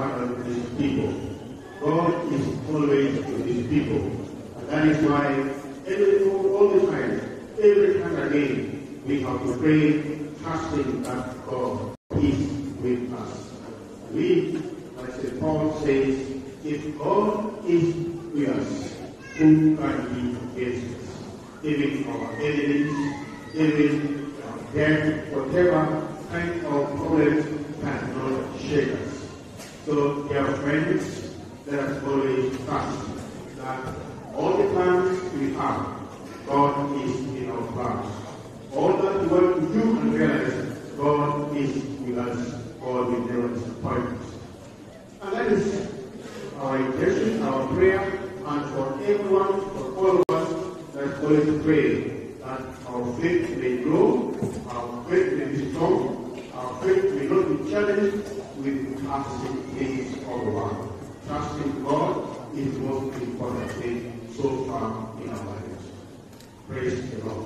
abandon his people. God is always with his people. And that is why every, all the time, every time again, we have to pray, trusting that God is with us. We, like St. Paul says, if God is with us, who can be against us? Even our enemies, even our death, whatever kind of problem cannot shake us. So, dear friends, let us always trust that all the plans we have, God is in our plans. All that we want to do and realize, God is with us. God will never disappoint us. And that is our intention, our prayer, and for everyone, for all of us, let's always pray that our faith may grow, our faith may be strong, our faith may not be challenged with passing things of the world. Trusting God is the most important thing so far in our lives. Praise the Lord.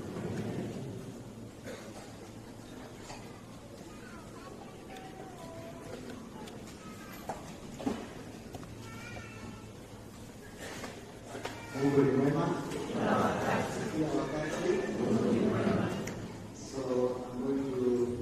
Mungu ni mwema kila wakati. So I'm going to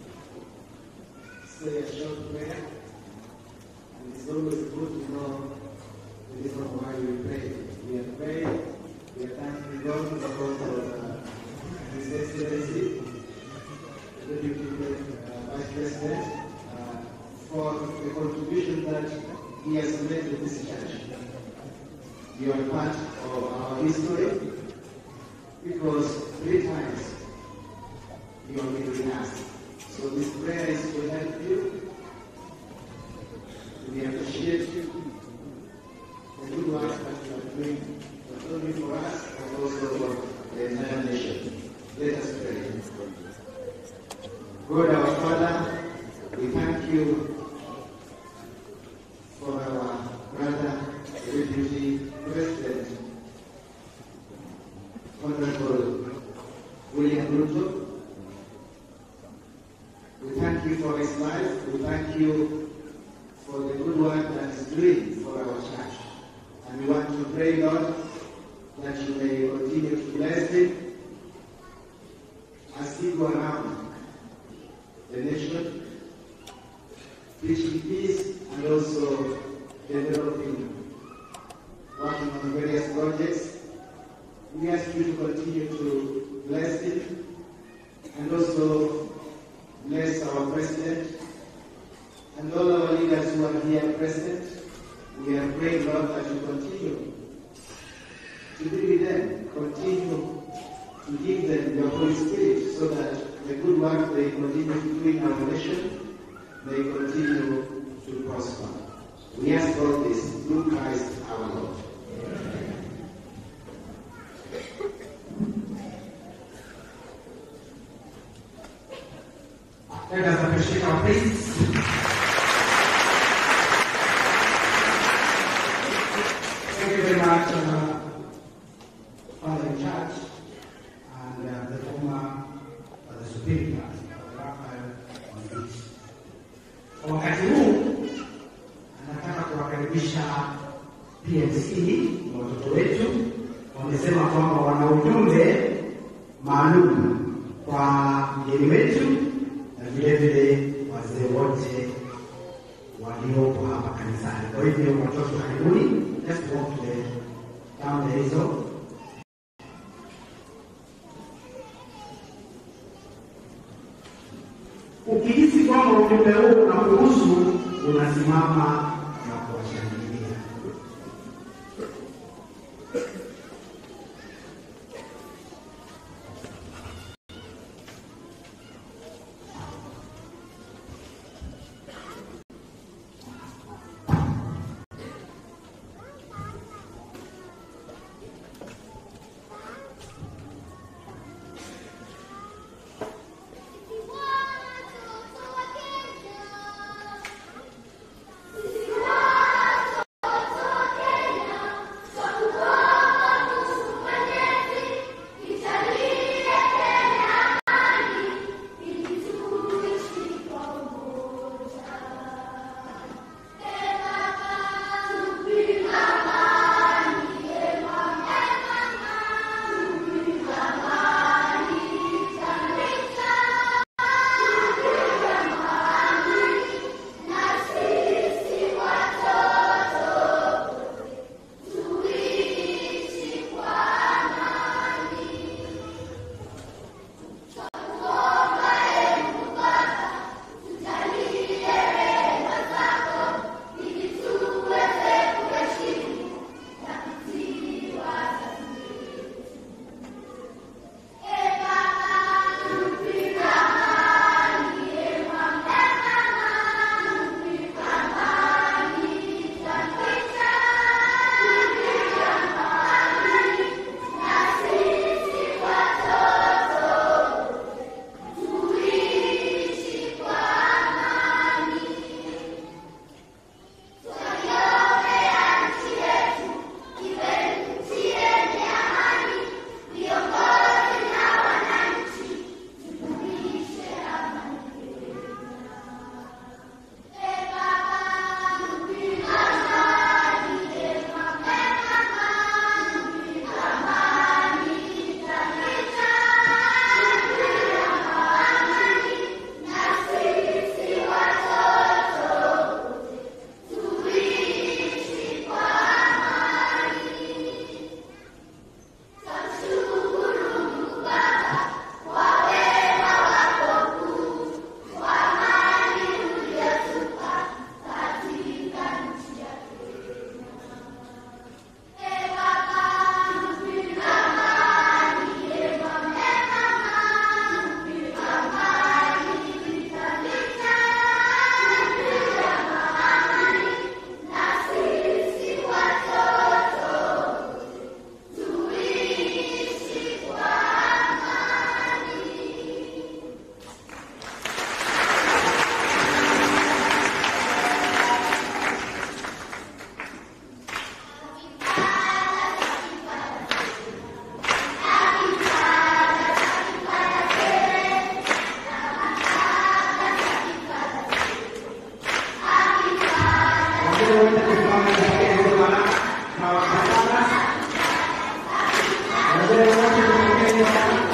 say a short prayer. And it's always good to know the reason why we pray. We are praying, we are thanking God because of uh, His Excellency, the Deputy uh, Vice President, uh, for the contribution that he has made to this church. You are part of our history because three times you have been with us. So this prayer is to help you. We appreciate you. The good work that you are doing, not only for us, but also for the entire nation. Let us pray. God our Father, we thank you for our brother, the Deputy President, Honorable William Ruto. We thank you for his life. We thank you for the good work that he's doing for our church. And we want to pray, Lord, that you may continue to bless him as he go around the nation, preaching peace and also developing, working on various projects. We ask you to continue to bless him and also bless our president and all our leaders who are here present. We are praying, Lord, that you continue to be with them, continue to give them your Holy Spirit so that the good work they continue to do in our nation may continue to prosper. We ask all this through Christ our Lord. Let us appreciate our priests. Thank you very much, uh, Father in charge and uh, the former uh, the superior Raphael Mwangiti. Kwa wakati huu nataka kuwakaribisha PMC na watoto wetu. Wamesema kwamba wana ujumbe maalum kwa mgeni wetu na vile vile wazee wote waliopo hapa kanisani. Kwa hivyo watoto, karibuni, let's walk to the down the hizo ukihisi kwamba ujumbe huu unakuhusu, unasimama na kuwashangilia. Watoto wa Kenya Nawapenda wote kusimama nipokee hizo baraka na wakatana. Wazee wote tupokee hizo baraka.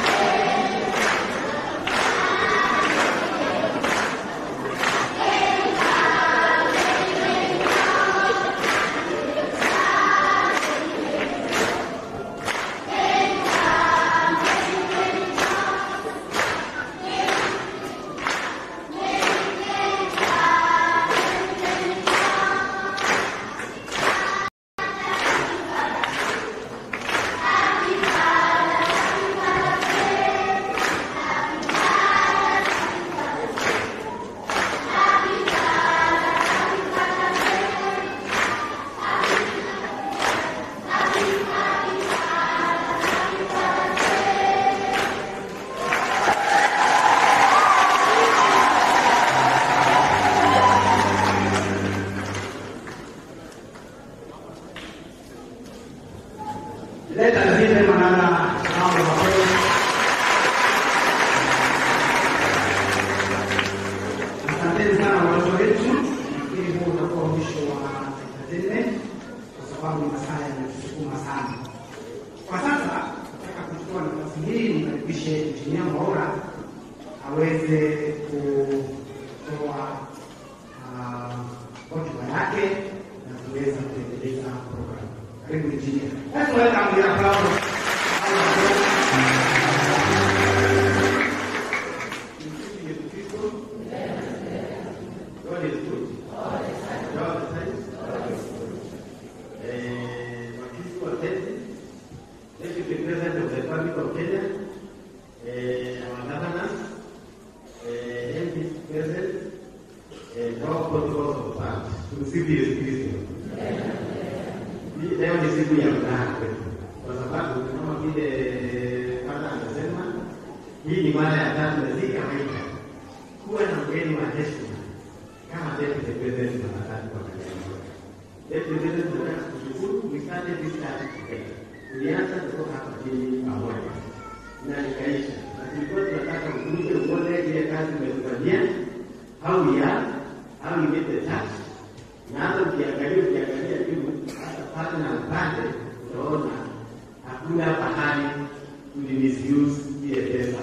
Leta zile manana mambo makweli. Asanteni sana watoto wetu. Nafikiri huu utakuwa mwisho wa entertainment kwa sababu masaa yametusukuma sana. Kwa sasa nataka kuchukua nafasi hii nimkaribishe Injinia Mwaura aweze kutoa ah, hotuba yake na kuweza kuendeleza programu. Karibu Injinia. Let's welcome the applause. Msifu Yesu Kristo. God is good. All the time. Eh, Wakristo wapenzi, Deputy President of the Republic of Kenya, eh, our governors, eh, MP President, eh, all protocols of part. Tumsifu Yesu Kristo. Hii Leo ni siku ya furaha kwetu kwa sababu kama vile Father amesema, hii ni mara ya tatu na si kawaida kuwa na mgeni wa heshima kama Deputy President mara tatu kwa kanisa moja. Deputy President, tunataka kushukuru, we started this task together. Tulianza kutoka hapa chini pamoja na ikaisha, na tulikuwa tunataka ukuje uone ile kazi umetufanyia, how we are, how we get the task na hata ukiangalia ukiangalia juu hata pale na upande utaona hakuna pahali tuli misuse ile pesa.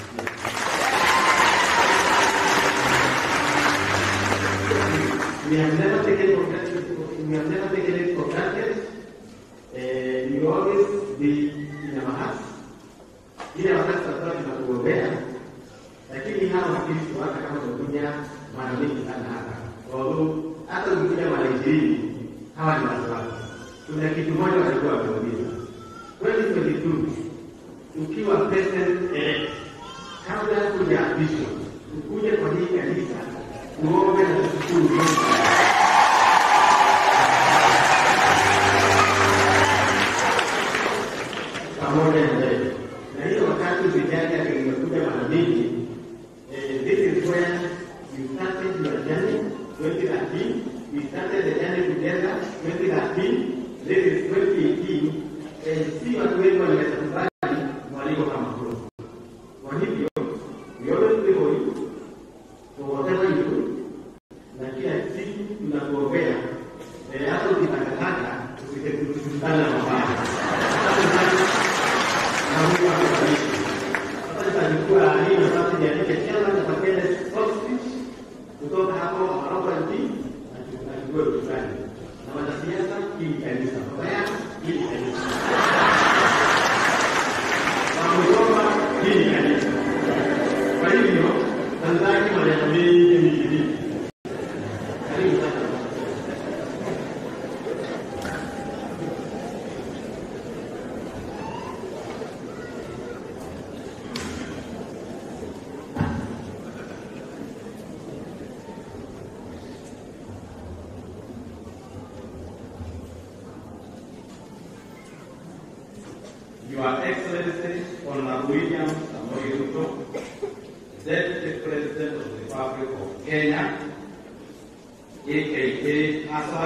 We have never taken for granted, we have never taken it for granted. Eh, we always be in our hearts. Ile wakati tutakuwa tunakuombea, lakini hawa Wakristo hata kama wamekuja mara mingi sana hapa, although hata ukikuja mara ishirini hawa ni watu wako. Kuna kitu moja walikuwa wameuliza 2022 ukiwa president elect, kabla ya kujaapishwa, ukuje kwa hii kanisa uombe na kushukuru Mungu. pamoja na wewe. Na hiyo wakati vijana kimekuja mara mingi, eh, this is where you started your journey 2013. We started the journey together 2013. This is 2018. Eh, si watu wengi wanaweza kubali mwaliko kama huo. Kwa hivyo, we always pray for you for whatever you do, na kila siku tunakuombea eh, hata ukitakataka usikutana na mabaya. Na Mungu akubariki. Sasa nitakuwa hii nafasi niandike chama cha Pakele Soft Speech kutoka hapo Maroko nchi na chukue usukani na wanasiasa hili kanisa Mabaya hili kanisa Wamegoma hili kanisa. Kwa hivyo Tanzania maneno mengi mingi mingi. Karibu sana. Your Excellency, Honorable William Samoei Ruto, Deputy President of the Republic of Kenya, aka ASA,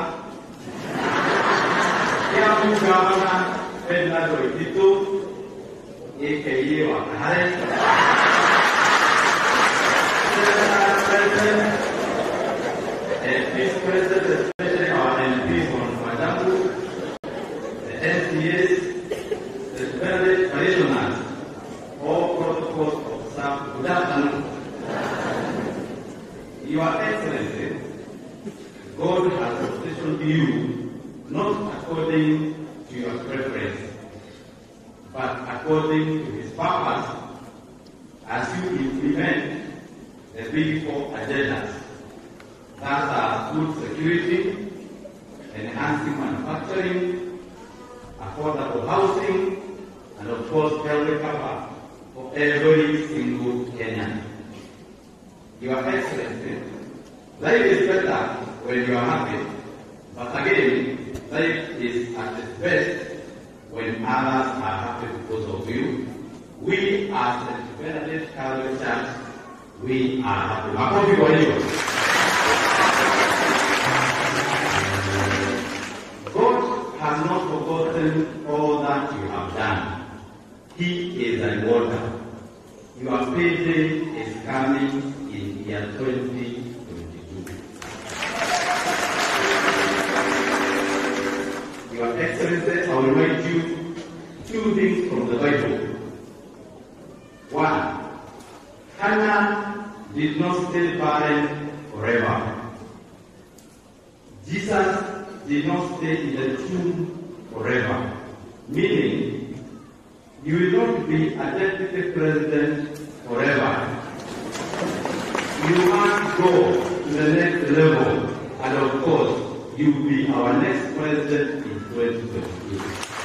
Kiambu Governor Bernard Waititu, aka Wakahare, Senator President, and Vice President God has positioned you not according to your preference, but according to His purpose as you implement the big four agendas that are food security, enhancing manufacturing, affordable housing, and of course health cover for every single Kenyan. Your Excellency, life is better when you are happy, but again, life is at its best when others are happy because of you. We as the Benedict Catholic Church, we are happy. Makofi kwa hiyo. God has not forgotten all that you have done. He is a rewarder. Your payday is coming in year 2022. Your Excellency, I will remind you two things from the Bible. One, Hannah did not stay barren forever. Jesus did not stay in the tomb forever. Meaning, you will not be a deputy president forever. You must go to the next level, and of course, you will be our next president in 2022.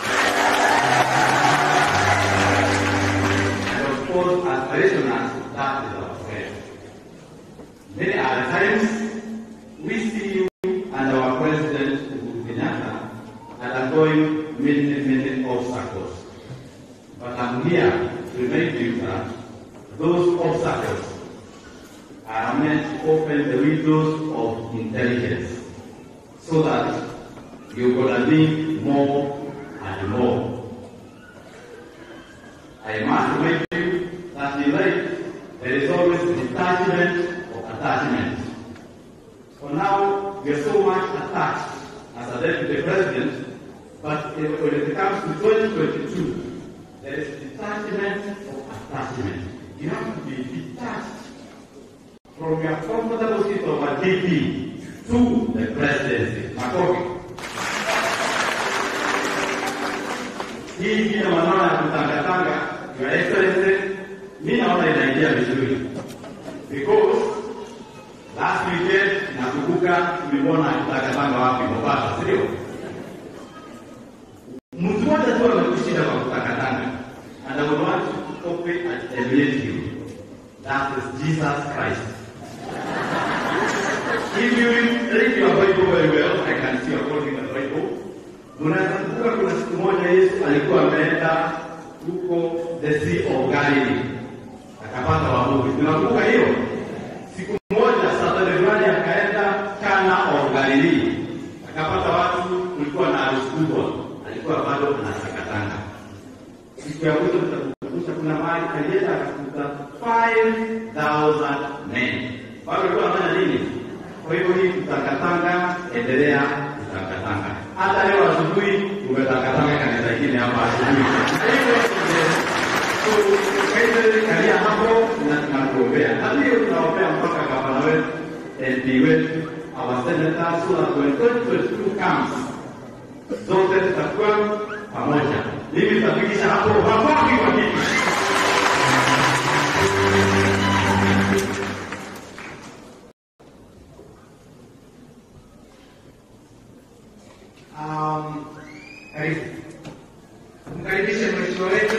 And of course, as parishioners, that is our prayer. Many other times, we see you and our president, Uhuru Kenyatta, undergoing many, many obstacles. But I'm here to remind you that those obstacles are meant to open the windows of intelligence so that you're going to need more and more. I must remind you that in life there is always detachment or attachment. For now, we are so much attached as a deputy president, but when it comes to 2022, there is detachment or attachment. You have to be detached from your comfortable seat of a DP to the presidency. Makofi. Hii jina maneno ya kutangatanga, Your Excellency, mi naona inaingia vizuri because last weekend nakumbuka tuliona kutangatanga wapi Mombasa, sio? Mtu mmoja tu amekushinda kwa kutangatanga and I would want to copy and emulate you. That is Jesus Christ. If you read your Bible very well, I can see you're holding the Bible. Unakumbuka kuna siku moja Yesu alikuwa ameenda huko the Sea of Galilee akapata wavuvi. Unakumbuka hiyo? Siku moja Saturday fulani akaenda Kana of Galilee akapata watu, kulikuwa na harusi kubwa, alikuwa bado anatakatanga. Siku ya mwisho tutakukumbusha, kuna mahali alienda akakuta 5000 men, bado alikuwa anafanya nini? Kwa hivyo hii kutangatanga, endelea kutangatanga. Hata leo asubuhi umetangatanga kanisa ingine hapa asubuhi. So, kaise kalia hapo na tunakuombea. Na hiyo tunaombea mpaka gavana wetu, MP wetu, our senators, so that when 2022 comes, zote tutakuwa pamoja. Mimi nitafikisha hapo makofi kwa kiti. Um, karibu. Mkaribishe mheshimiwa wetu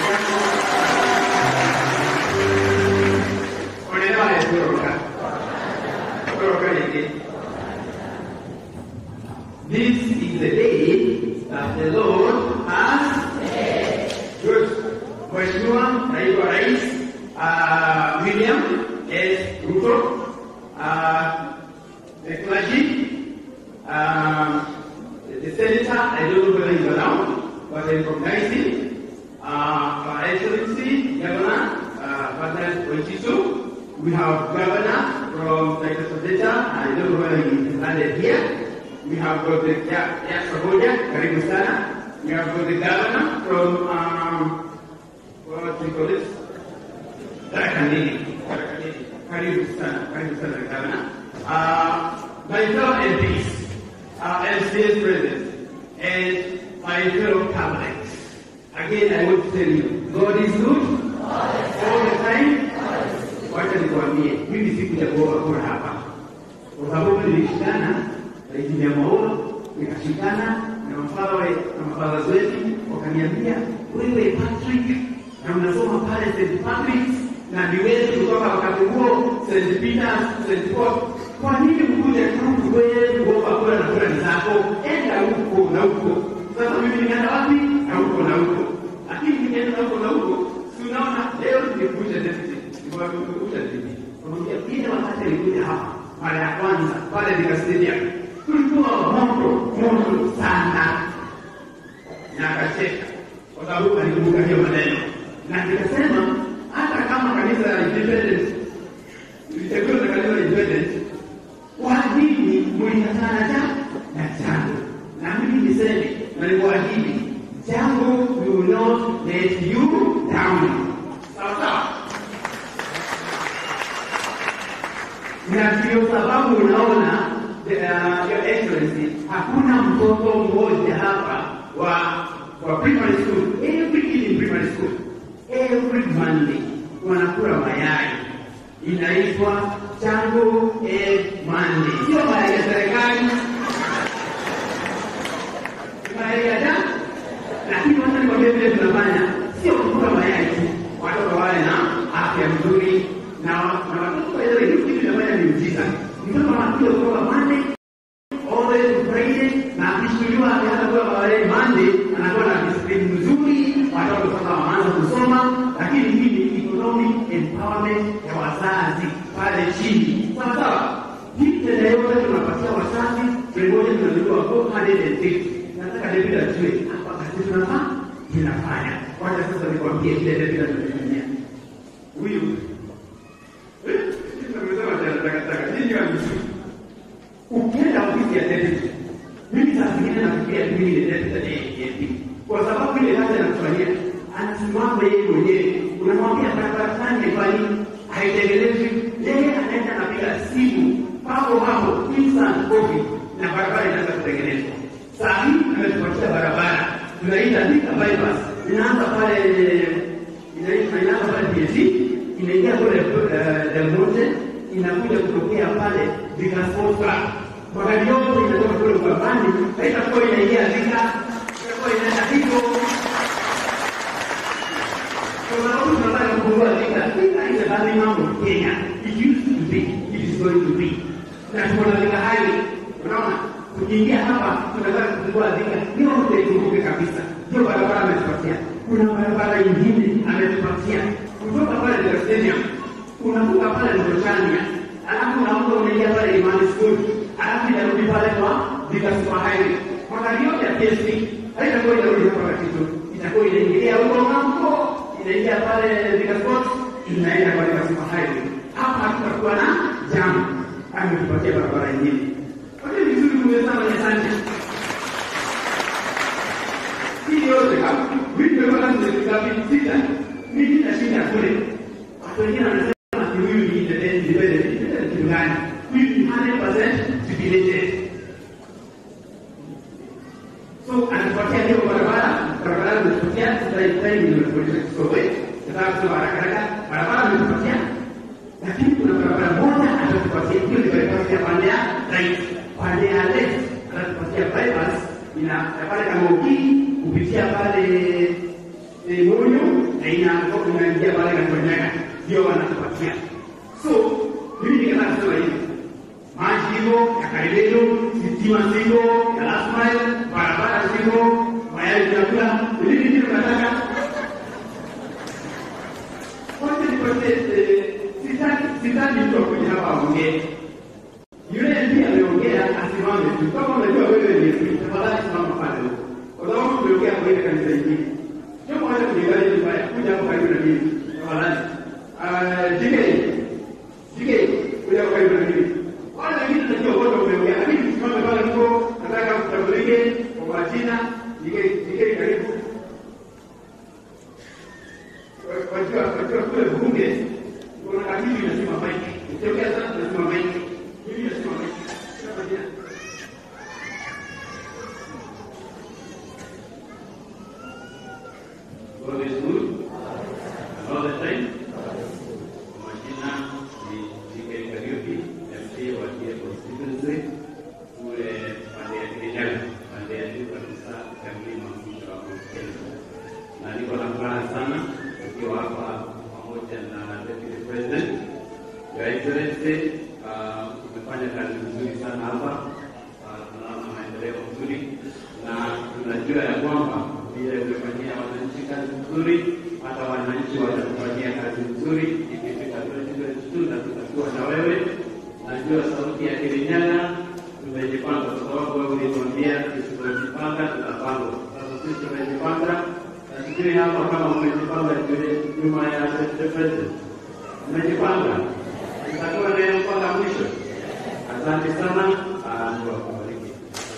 Onelewa kutoroka. Kutoroka nini? This is the day that the Lord has made. Good. Mheshimiwa Naibu wa Rais uh, William S. Ruto uh, the clergy um, the senator, I don't know whether he's around, but I recognize him. Uh, Her Excellency, Governor, uh, President Ochisu. We have Governor from Texas Odessa, I don't know whether he landed here. We have got the, yeah, yeah, Saboja, Karibu Sana. We have got the Governor from, um, what do you call it? Tarakanini. Tarakanini. Karibu Sana, Karibu Sana, Governor. Uh, my fellow MPs, our MCAs present, and my fellow Catholics. Again, I want to tell you, God is good all the time. Wacha nikwambie, mimi sikuchagua kura hapa kwa sababu nilishikana na injili ya Maulo, nikashikana na mafadha na mafadha wetu, wakaniambia wewe Patrick, na mnasoma pale St. Patrick's na ni wetu kutoka wakati huo St. Peter's, St. Paul. Kwa nini mkuja tu wewe kuomba kura na kura ni zako? Enda huko na huko. Sasa mimi nikaenda wapi? Na huko na huko. Lakini nikienda na huko na huko, si unaona leo nimekuja deputy. Nimekuja deputy. Unamwambia ile wakati alikuja hapa mara ya kwanza pale Thika Stadium. Kulikuwa moto moto sana. Na akacheka kwa sababu alikumbuka hiyo maneno. Na nikasema hata kama kanisa la independent litakiwa na kanisa la independent, kwa nini mlikatana ja na jango? Na mimi niseme na nikuahidi, jango will not let you down. Sawa sawa. Na ndio sababu unaona uh, your excellency, hakuna mtoto mmoja hapa wa wa primary school, every kid in primary school every Monday wanakula mayai inaitwa Chango Egg Monday, sio mayai ya serikali, mayai ya da. Lakini wacha nikwambie vile tunafanya, sio kukula mayai tu, watoto wawe na afya nzuri na na watoto waelewe hiyo kitu inafanya ni mjiza. Mtoto anakuja kutoka Monday all the way to Friday na akishtuliwa akianza kula mayai Monday anakuwa na discipline nzuri, watoto sasa wanaanza kusoma, lakini hii ni economic empowerment ya wazazi pale chini, sawa sawa. Hii tena yote tunapatia wazazi, tumoja tunalipa 450 nataka David ajue hapa kazi tunafaa tunafanya. Wacha sasa nikwambie kile David anachofanyia huyu eh, nimesema takataka nyinyi wa mzuri ukienda ofisi ya deputy, mimi saa zingine nafikiria mimi ni deputy ya AFP kwa sababu ile kazi anakufanyia anasimama yeye mwenyewe, unamwambia barabara fulani haifanyi, haitengenezwi, yeye anaenda anapiga simu papo hapo, instant copy, na barabara inaanza kutengenezwa. Saa hii ametupatia barabara tunaita Thika bypass, inaanza pale inaitwa inaanza pale PSC inaingia kule uh, Del Monte inakuja kutokea pale Thika Sports Club. Magari yote inatoka kule Ukambani, haitakuwa inaingia Thika, itakuwa inaenda hivyo. Kwa sababu tunataka kufungua Thika. Thika is a bad mambo Kenya. It used to be, it is going to be. Na tuko na Thika highway. Unaona? Tukiingia hapa tunataka kufungua Thika. Yote ikumbuke kabisa. Hiyo barabara ametupatia. Kuna barabara nyingine ametupatia. Kutoka pale Thika Stadium unavuka pale Mrochania, alafu unavuka unaingia pale Imani School, alafu inarudi pale kwa Thika Super Highway. Magari yote ya PSP haitakuwa inarudi hapa Katitu, itakuwa inaingilia huko ng'ambo, inaingia pale Thika Sports, inaenda kwa Thika Super Highway. Hapa hatutakuwa na jamu. Ametupatia barabara nyingine. Kwa hiyo vizuri tumesema ni asante. Hii yote kama wiki tumepata ngapi? Sita. Mimi nashinda kule. Watu wengine wanasema ati huyu ni independent, independent. Independent kitu gani? Huyu ni 100% jubilated. So anatupatia hiyo barabara, barabara ametupatia sasa hivi time nimefundisha Kiswahili. Nataka kusema haraka haraka, barabara ametupatia. Lakini kuna barabara moja atatupatia hiyo ni bypass ya pande ya right. Pande ya left atatupatia bypass ina ya pale kama ukii kupitia pale eh, Moyo na ina- inaingia pale Katonyaga, ndio wanatupatia. So mimi nikataka kusema hivi, maji hivyo ya Kailedo, sitima ziko ya last mile, barabara ziko, mayai vyakula, nini ndio nataka wote nipatie. eh, Sitaki sitaki mtu akuja hapa aongee yule ndiye ameongea asimame tu. Kama unajua wewe ni mtu, tafadhali simama pale huko, kwa sababu tumeongea kwa ile kanisa ingine. Sio mwache kujiangalia vibaya, kuja hapo karibu na mimi tafadhali. Ah, jike jike, kuja hapo karibu na mimi. Wale wengine tunajua wote wameongea, lakini tusimame pale huko. Nataka kutambulike kwa majina. Jike jike, karibu. Wajua wajua kule bunge kuna katibu inasema maiki. Ukiongea sana tunasema maiki. Mimi nasema maiki. God is good. And all the time. Kwa majina ni Jike Kariuki, MC wa TIA Constituency kule pande ya Kirinyaga, pande ya juu kabisa ya mlima mwisho wa Mount Kenya. Na niko na furaha sana ukiwa hapa pamoja na Deputy President Your Excellency, uh, umefanya kazi nzuri sana hapa. Uh, tunaona maendeleo mazuri na tunajua ya kwamba vile umefanyia wananchi kazi nzuri, hata wananchi watakufanyia kazi nzuri ikifika 2022 na tutakuwa na wewe. Najua sauti ya Kirinyaga tumejipanga, kwa sababu wewe ulituambia tusipojipanga tutapangwa. Sasa sisi tumejipanga, na sijui hapa kama umejipanga nyuma ya Deputy President. Umejipanga, tutakuwa naye mpaka mwisho. Asante sana, ah, Mungu akubariki.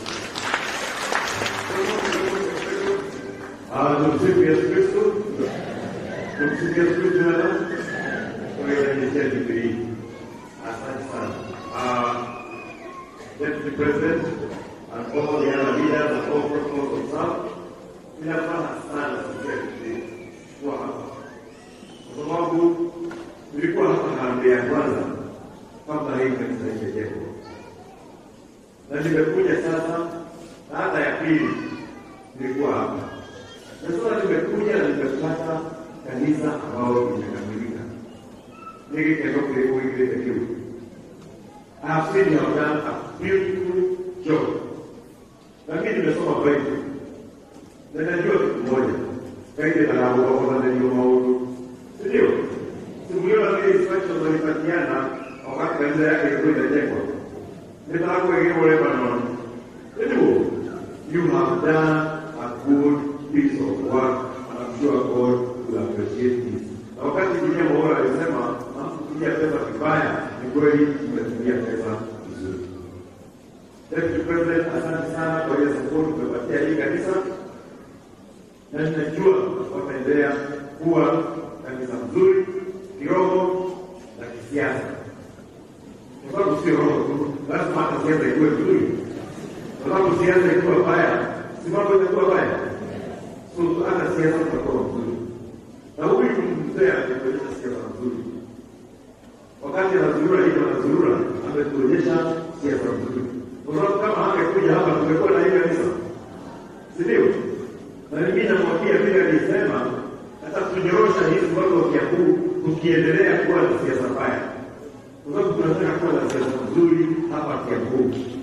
Ah, tumsifu Yesu Kristo. Tumsifu Yesu Kristo tena. Kwa hiyo nimetia Biblia. Asante sana. Ah, Deputy President and all the other leaders and all protocols of staff, ninafuraha sana sisi kuwa hapa. Kwa sababu nilikuwa hapa harambee ya kwanza kabla hii kanisa haijajengwa. Na nimekuja sasa na hata ya pili nilikuwa hapa. Na sasa nimekuja na nimepata kanisa ambalo limekamilika. Niki kendo kuliko wengine kiu. I have seen you have done a beautiful job. Na mimi nimesoma Bible. Na najua kitu moja. Kaide na lao kwa sababu ndio maono. Ndio. Simuliona vile instructions walipatiana wakati kanisa yake ilikuwa inajengwa. Nitaka kuingia Lebanon. Ndio. You have done a good piece of work and I'm sure God will appreciate this. Na wakati Biblia Maura alisema hamkutumia pesa vibaya, ni kweli tumetumia pesa vizuri. Deputy President, asante sana kwa ile support umepatia hii kanisa, na ninajua wataendelea kuwa kanisa mzuri kiroho na kisiasa, kwa sababu sio roho tu, lazima hata siasa ikuwe nzuri kwa sababu siasa ikiwa baya, si mambo itakuwa baya. So hata siasa tutakuwa mzuri, na huyu mzee ametuonyesha siasa nzuri. Wakati anazurura hivi anazurura, ametuonyesha siasa nzuri, kwa sababu kama hangekuja hapa tungekuwa na hii kanisa, si ndio? Na mimi namwambia vile alisema, hata tunyorosha hizi watu wa Kiambu tukiendelea kuwa na siasa baya, kwa sababu tunataka kuwa na siasa nzuri hapa Kiambu.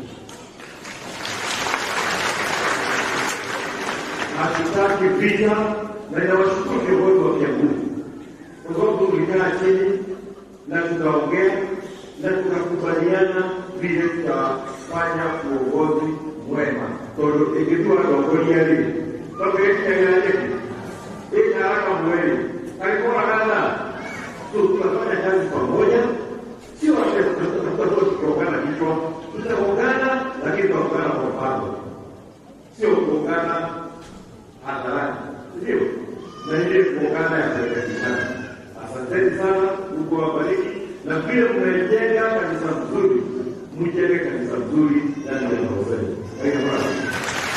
hatutaki vita, na inawashukuru viongozi wa Kiambu kwa sababu tulikaa chini na tukaongea na tukakubaliana vile tutafanya uongozi mwema tondu ingĩtua atongoria rĩ tondũ gĩkinyagĩra nyeki ĩkaraka mweri alikuwa kadha tu tunafanya kazi pamoja, sio tutakuwa tukiongana kichwa, tutaungana lakini tutaungana kwa mpango, sio kuungana hadharani, ndio na ile kuungana ya kurekebishana. Asanteni sana, Mungu awabariki, na vile mmejenga kanisa mzuri, mjenge kanisa mzuri ndani ya roho zenu. Thank you very much.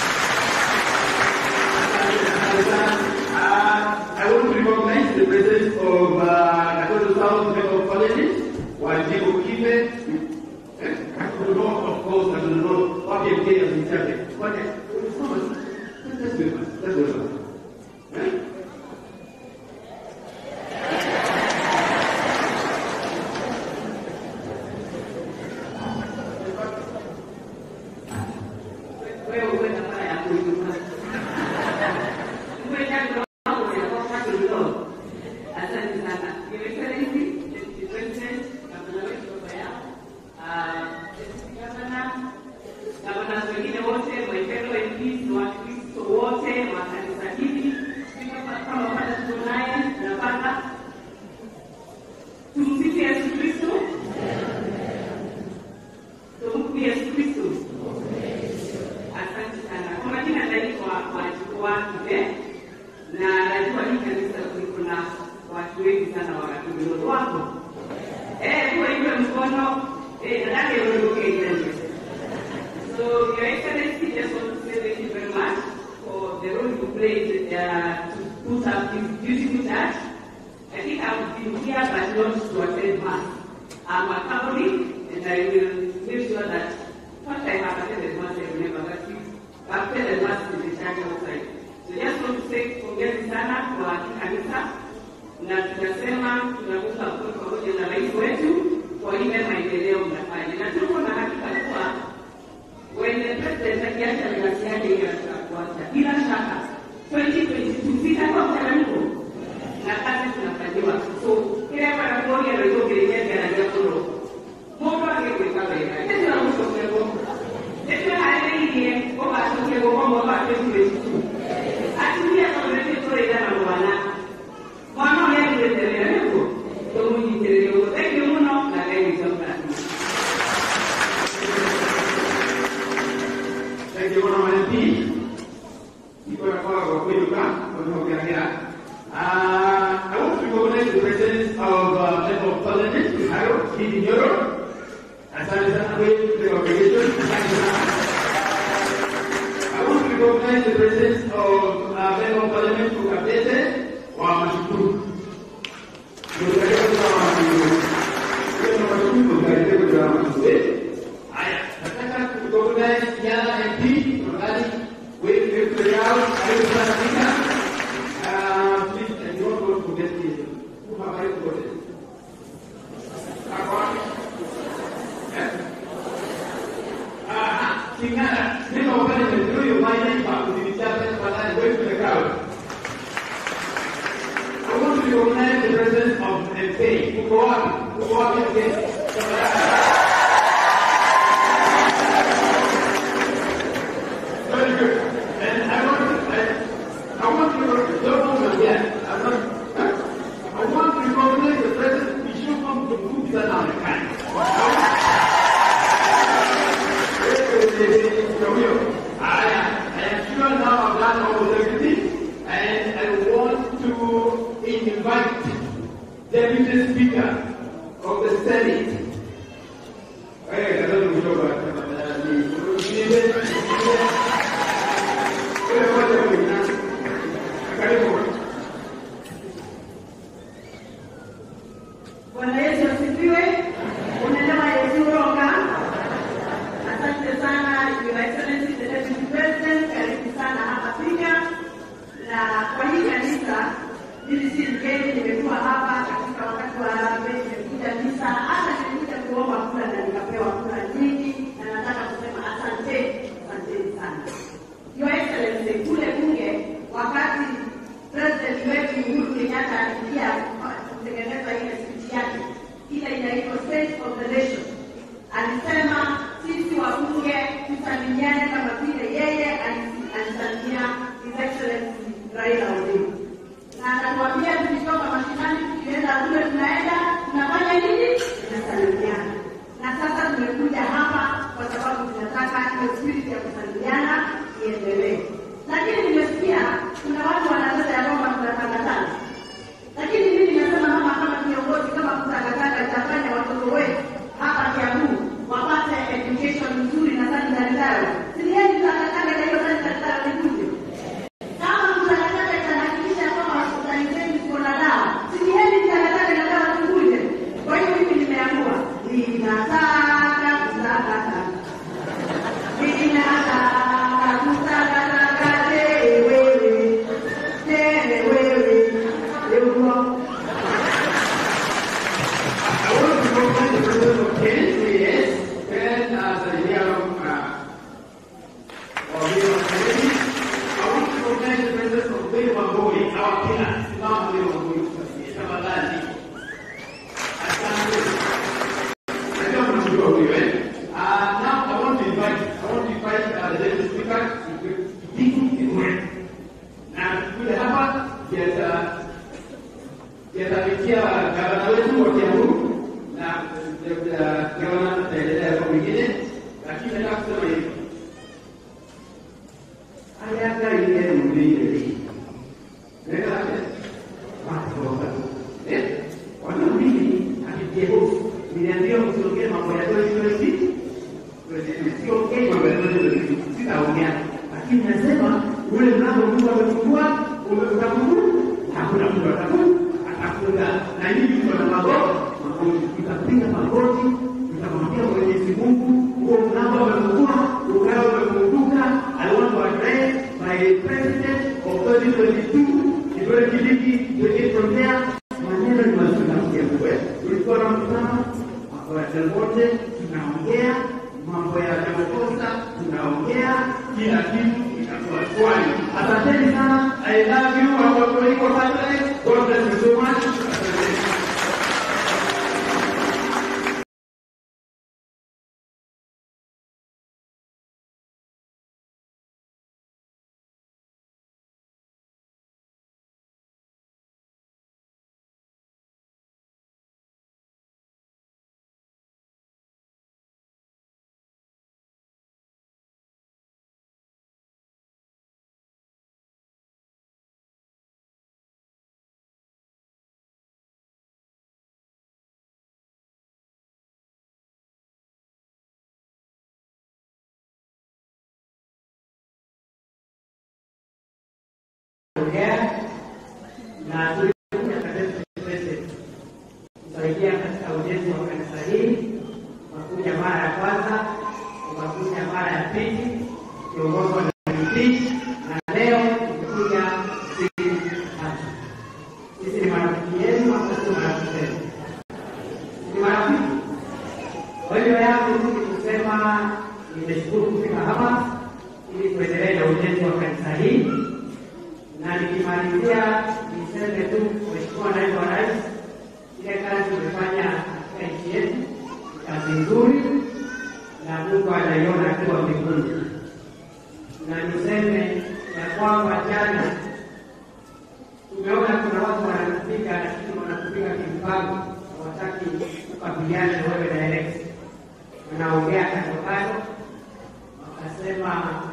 Uh, I want to recognize the presence of uh, Nakuru South Medical Colleges, Wanjibu Kibe, eh, Nakuru North, of course, Nakuru North, wapi MK ya Msichake. Kwani, ulisoma, let's do it, let's do it. Eh? Wewe uwe na mara yako Ijumaa. Uwe jambo lako linakuwa kidogo. Asante sana. Your Excellency, Deputy President, gavana wetu baba yao, ah, Deputy Governor, gavana wengine wote, my fellow MPs, na Wakristo wote wa kanisa hili, kama kama pale tuko naye napata tumsifu Yesu Kristo. Tumsifu Yesu Kristo. Asante sana. Kwa majina naitwa Wachukua Kibe na najua hii kanisa kuliko na watu wengi sana wakatumiloto wako. Eh, kwa hivyo mkono eh, nadhani uondoke ile. So, Your Excellency, just want to say thank you very much for the role you played uh, to put up this beautiful church. I think I've been here but not to attend mass. I'm a Catholic and I will make sure that what I have attended mass I remember but I've attended mass in the church outside. So just want to say pongezi sana kwa kanisa na tunasema tunaunga mkono pamoja na rais wetu kwa ile maendeleo mnafanya, na tuko na hakika kuwa when the president akiacha nafasi yake hiyo ya kwanza, bila shaka 2022 sitakuwa mchanganyiko na kazi tunafanyiwa, so kila mara moja ndio kirejelea na jambo mundu agĩgwĩka wega nĩcio mũcokego nĩcio harĩrĩirie ũgacokego kwa mwaka wa 2022 atumia tondũ tũrĩra na mwana mwana ũrĩa agĩrĩte wĩra nĩguo tũmũnyitĩrĩre ũguo thengiũ mũno na ngai wĩcokana Thank you, Honorable MP. Iko na kwa kwa kweli kwa kuongea. Uh, I want to recognize the presence of uh, Member of Parliament, Harold Kidi Nyoro. Asante sana kwa the congregation. Asante sana. I want to recognize the presence of uh, Member of Parliament Ukapete wa Mashukuru. Ndio kwa Mashukuru. Ndio Mashukuru ndio kwa Mashukuru. Haya, nataka kurecognize Yala MP tafadhali wewe wewe kujao karibu sana Tika. Ah, please I don't want to forget this. Who have I forgotten? Ako wapi? Eh? Ah, Tingana, niko pale ndio hiyo maana ipa kudhibitisha tafadhali wewe kule crowd. I want to recognize the presence of MP. Uko wapi? Uko wapi MP? Tafadhali. Very good. And I want to, I, I want to, don't move again. I'm not, I want to recognize the president. We should come to move that on the kind. I, I am sure now I've done almost everything, and I want to invite Deputy Speaker of the Senate. Hey, I don't know what Bwana Yesu asifiwe. Unaelewa Yesu roga. Asante sana Your Excellency the Deputy President, karibu sana hapa Thika. Na kwa hii kanisa mimi si mgeni, nimekuwa hapa katika wakati wa harambee, nimekuja misa, hata nimekuja kuomba kura na nikapewa kura nyingi, na nataka kusema asante, asanteni sana. Your Excellency, kule bunge wakati president wetu Uhuru Kenyatta aliingia kutengeneza ile speech yake ile inaitwa State of the Nation, alisema sisi wabunge tusalimiane kama vile yeye alisi- alisalimia His Excellency Raila Odinga, na anatuambia tukitoka mashinani tukienda kule tunaenda tunafanya nini? Tunasalimiana. Na sasa tumekuja hapa kwa sababu tunataka hiyo spirit ya kusalimiana iendelee. Lakini nimesikia kuna watu wanasema ya kwamba tunatangatana, lakini mimi nimesema mama, kama kiongozi, kama kutangatana itafanya watoto wetu hapa Kiambu wapate education nzuri na sanitary zao. Silieni tangatana na hiyo sanitary zao nikuje kama mtangatana itahakikisha kwamba hospitali zetu ziko na dawa, silieni tangatana na dawa tukuje. Kwa hiyo mimi nimeamua ninataka kutangatana ninataka kutangatana wewe tena wewe Yehova I want to recognize the presence of Ken, yes, Ken as a year of uh, of year of Kennedy. I want to recognize the presence of William Wangoi, our pillar. Simama William Wangoi, tafadhali. Asante. Najua mnamjua huyo, eh? Uh, now I want to invite, I want to invite uh, the deputy speaker to to speak in word. Na kuja hapa yata yatafikia gavana wetu wa Kiambu na eh, gavana ataendelea kwa mwingine, lakini nataka kusema hivi ayaga ile mbili nenda watu eh wana mbili akijehofu niliambia msiongee mambo ya 2020 siongee mambo ya 2020 sitaongea lakini nasema ule mlango Mungu amefungua umefungua hakuna mtu atafunga atafunga na nyinyi mko na magoti magoti tutapiga magoti tutamwambia Mwenyezi Mungu huo mlango umefungua ukao umefunguka I want to address my president of 2022 Kithure Kindiki tuende from there maneno ni mazuri na kuya tulikuwa na mkutano watu wote tunaongea mambo ya Ramaphosa tunaongea kila kitu itakuwa swali. Asanteni sana. I love you. Watu wako pale. God bless you so much. Asanteni. kuongea na tulikuja katika kusaidia katika ujenzi wa kanisa hili. Ukakuja mara ya kwanza, ukakuja mara ya pili, kiongozwa na mwenyekiti, na leo umekuja siku tatu. Sisi ni marafiki yenu, hata sio marafiki zenu, ni marafiki. Kwa hiyo yangu ni kusema nimeshukuru kufika hapa ili kuendelea na ujenzi wa kanisa hili na nikimalizia niseme tu, Mheshimiwa Naibu wa Rais, ile kazi umefanya katika nchi yetu ni kazi nzuri, na Mungu anaiona akiwa mbinguni. Na niseme ya kwamba jana tumeona kuna watu wanakupiga, lakini wanakupiga kimpango, hawataki kukabiliana na wewe direct, wanaongea kando kando, wakasema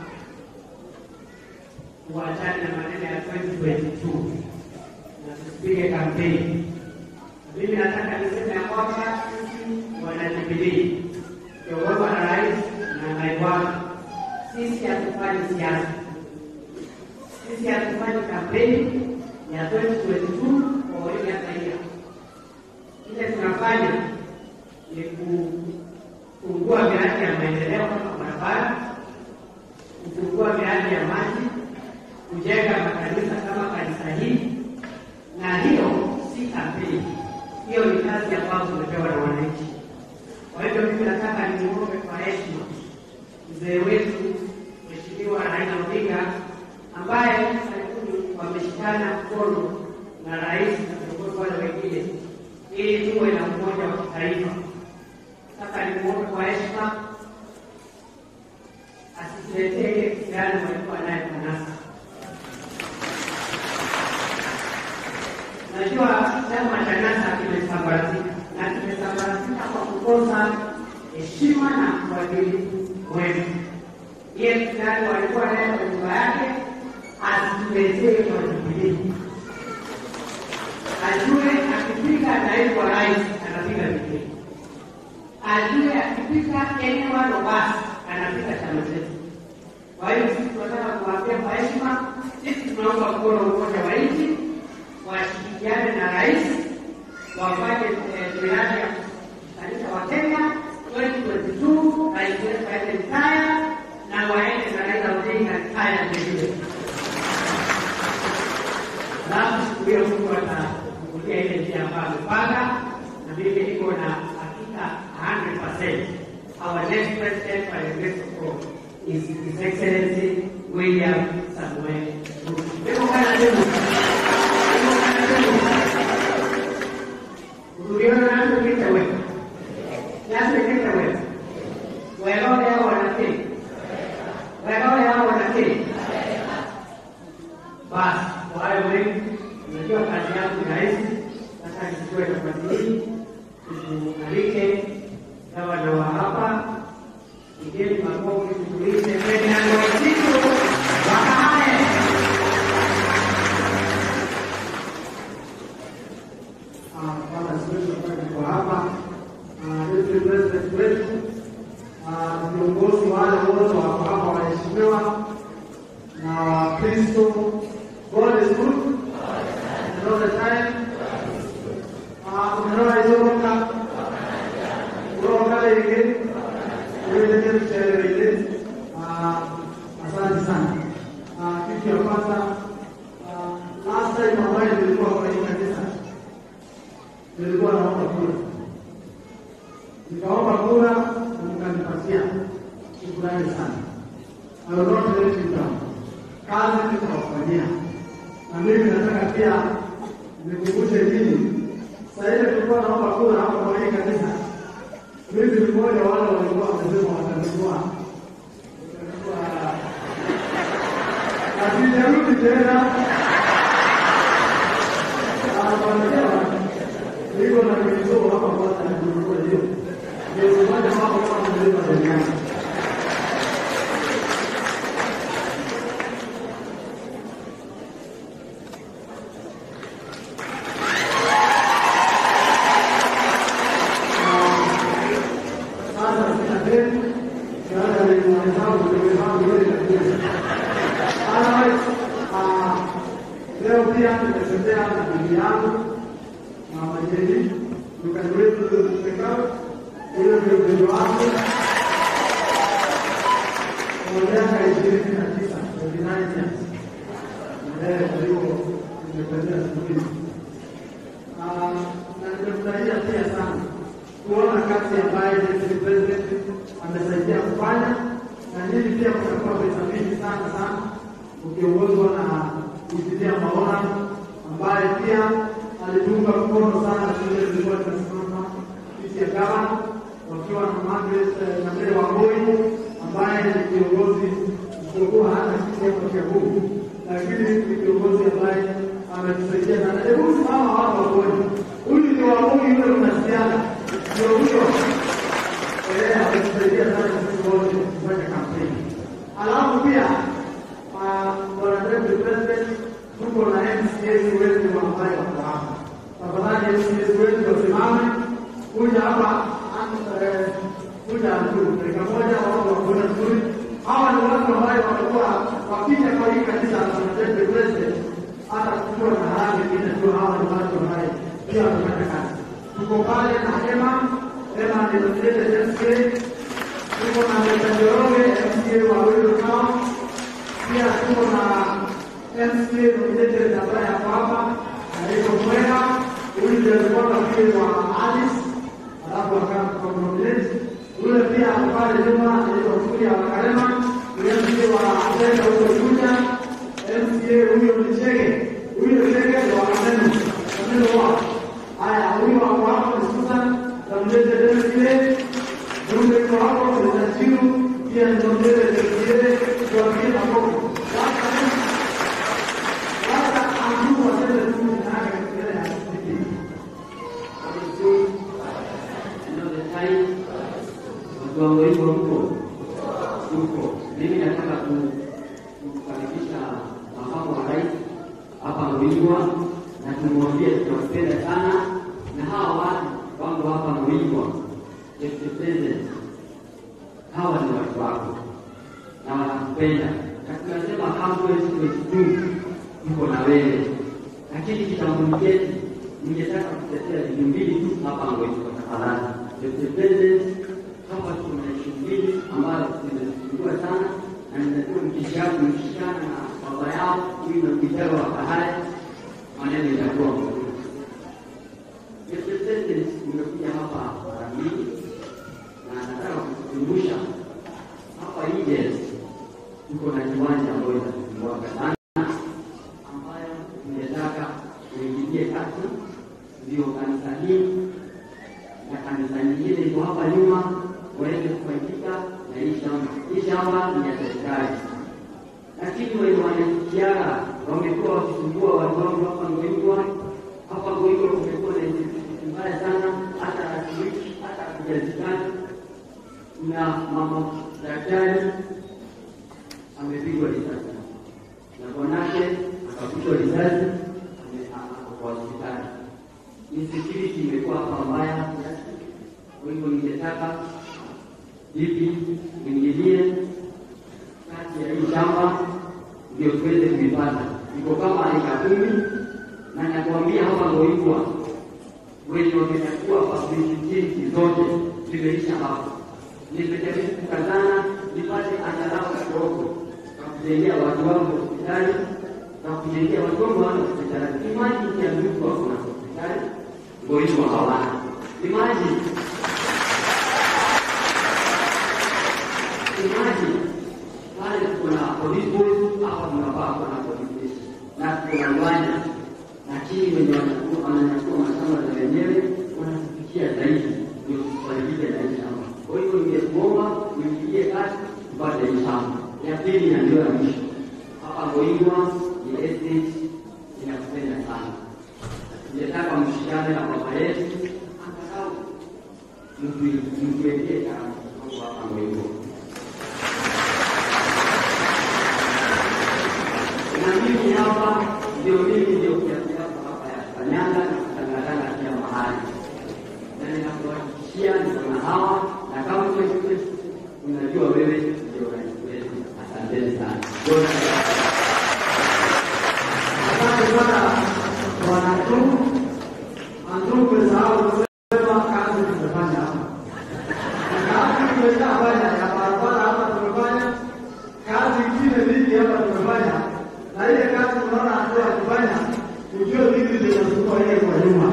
tuachane na maneno ya 2022 na tusipige kampeni. Mimi nataka niseme ya kwamba sisi wanajubilii kiongozwa na rais na naibu wake, sisi hatufanyi siasa, sisi hatufanyi kampeni ya 2022 kwa wengi hata hiyo. Kile tunafanya ni kufungua miradi ya maendeleo kama barabara, kufungua miradi ya maji kujenga makanisa kama kanisa hili, na hiyo si kampeni, hiyo ni kazi ambayo tumepewa na wananchi. Kwa hivyo mimi nataka niombe kwa heshima mzee wetu Mheshimiwa Raila Odinga ambaye karibuni wameshikana mkono na rais na viongozi wale wengine ili tuwe na umoja wa kitaifa. Nataka nimuombe kwa heshima asituletee ile kisirani walikuwa naye kanasa Najua chama cha NASA kimesambaratika na kimesambaratika kwa kukosa heshima na uadilifu wetu. Ile kisirani walikuwa naye kwa nyumba yake asituletee kwa Jubilii, ajue akipika naibu wa rais anapiga Jubilii, ajue akipika eneo walo basi anapiga chama chetu. Kwa hiyo sisi tunataka kuwaambia kwa heshima, sisi tunaunga mkono umoja wa nchi, washirikiane na rais wafanye miradi ya kustanisha Wakenya 2022 rais wetu aende Mkaya na waende na Raila Odinga Mkaya vilevile. Alafu siku hiyo Mungu atafungulia ile njia ambayo amepanga, na mimi niko na hakika 100% our next president by the grace of God is His Excellency William Samuel Ruto. Niko kana demu. Niko kana demu. Uliona nani kita wewe? Nani kita wewe? Wewe leo wanakii. Wewe leo wanakii. Basi kwa hayo mengi, unajua kazi yangu ni rahisi. Sasa nichukue nafasi hii nikualike gavana wa hapa, pigeni makofi, tutulize mbele ya Waikitu Wakahae. kama siwezi kufanya kwa hapa deputy president wetu ah, viongozi wale wote wako hapa waheshimiwa na Wakristo. God is good. kwanza, ah, last time ambayo nilikuwa kwa hii kanisa nilikuwa naomba kura, nikaomba kura na mkanipatia. Shukrani sana. I will not let you down. Kazi nitawafanyia, na mimi nataka pia nikumbushe nini. Sasa ile tulikuwa naomba kura hapa kwa hii kanisa, mimi ni mmoja wa wale walikuwa wamesema watanunua Asijarudi tena. Anakwambia niko na kitu hapa kwanza na kununua hiyo. Ndio mmoja wao kama mlima duniani. Sasa sina deni. Sasa ni mwanadamu ndio wangu yeye kabisa. Otherwise, ah, leo pia nimetembea na bibi yangu na majeni dukani wetu tukao ule ndio bibi wangu kwa miaka ishirini na tisa twenty nine years. Eh, kwa hiyo nimetembea siku hizi. Ah, na nimefurahia pia sana kuona kazi ambayo deputy president amesaidia kufanya, na nyinyi pia mtakuwa pesa mingi sana sana ukiongozwa na Biblia Maona ambaye pia alitunga mkono sana shule zilikuwa zinasimama kiti ya gavana wakiwa na Margaret eh, Nyamere Wamboi ambaye ni kiongozi msiokuwa hana kiti hapa Kiambu, lakini ni kiongozi ambaye ametusaidia sana. Hebu simama hapa uone, huyu ndio Wamboi yule mnasiana, ndio huyo eh, ametusaidia sana sisi wote kufanya kampeni. Alafu pia ah, bwana deputy president, tuko na MCAs wetu ambaye wako hapa. Tafadhali MCAs wetu wasimame, kuja hapa an- eh, kuja tu dakika moja, watu wakuona vizuri. Hawa ni watu ambayo wamekuwa wakija kwa hii kanisa la deputy president, hata kukiwa na harambee ingine tu, hawa ni watu ambaye pia wamefanya kazi. Tuko pale na Hema, Hema ni nominated MCA, tuko na Meta Njoroge, MCA wa Welo Town, pia tuko na MCA nominated ambaye ako hapa anaitwa Mwera, huyu ndio alikuwa rafiki wa Alice, alafu akawa nominate. Yule pia ako pale nyuma anaitwa Kuria wa Karema, ni MCA wa Atenda huko Juja, MCA huyo ni Chege, huyo Chege ndio wa Maneno, Maneno wao. Haya, huyu wako hapo ni Susan, nominated MCA, Jumbe yuko hapo ni Najiru, pia ni nominated MCA, kwa wengine hapo. Sasa sasa amjuu waseme tu jina yake mbele ya msikiti. watu wangu hivyo huko huko. Mimi nataka ku- kukaribisha makamu wa rais hapa Mlingwa na tumwambie tunampenda sana, na hawa watu wangu hapa Mlingwa, Deputy President, hawa ni watu wako na wanakupenda, na tunasema hauwezi kuetu tuko na wewe, lakini kitambulisho chetu ningetaka kutetea vitu mbili tu hapa Mlingwa, tafadhali. Deputy President, hapa kuna ishu mbili ambazo zimezungumziwa sana na nimekuwa mkishana mkishana na baba yao huyu na mkitaro wa bahari, maneno itakuwa mzuri. Deputy President, umekuja hapa mara mbili na nataka kukukumbusha hapa nje tuko na kiwanja ambayo inatumbwaga sana ambayo tungetaka uingilie kati, ndio kanisa hii na kanisa nyingine iko hapa nyuma waweze kufaidika na hii shamba. Hii shamba ni ya serikali, lakini wenye wanaikiara wamekuwa wakisumbua watu wangu hapa Ngoingwa. Hapa Ngoingwa kumekuwa na insecurity mbaya sana, hata hatuishi hata hatujazikana. Na mama daktari amepigwa risasi na bwanake akapigwa risasi, ame- ako kwa hospitali insecurity imekuwa hapa mbaya kiasi. Kwa hivyo ningetaka vipi uingilie kati ya hii shamba ndio tuweze kuipata. Iko kama eka kumi, na nakwambia hapa Ngoingwa wenye wamechukua facility zote zimeisha hapo. Nimejaribu kukazana nipate angalau kidogo na kusaidia watu wangu hospitali na kujengea watoto wana hospitali. Imaji ukiambiwa mtu ako na hospitali, mgonjwa hawana. Imaji imaji pale kuna police post, hapa tunafaa kuwa na police station na kuna uwanja, lakini wenye wanachukua wananyakua mashamba za wenyewe wanatufikia zaidi, ndio tufaidike na hii shamba. Kwa hiyo ningekuomba uingilie kati tupate hii shamba. Ya pili na ndio ya mwisho hapa Ngoingwa ni estate inakupenda sana. Ningetaka mshikane na baba yetu angalau mtuwekee kama hapa Ngoingwa. na mimi hapa ndio mimi ndio kiasi hapa hapa ya kanyanga na kutangatanga kila mahali, na ninakuhakikishia niko na hawa na kama wewe unajua wewe ndio rais wetu. Asanteni sana. Asante sana bwana tu. Andrew, umesahau kusema kazi tumefanya hapa. Kazi tumeshafanya ya barabara hapa tumefanya, kazi ingine mingi hapa tumefanya, na ile kazi unaona Andrew akifanya, ujue vipi zinasumbua yeye kwa nyuma.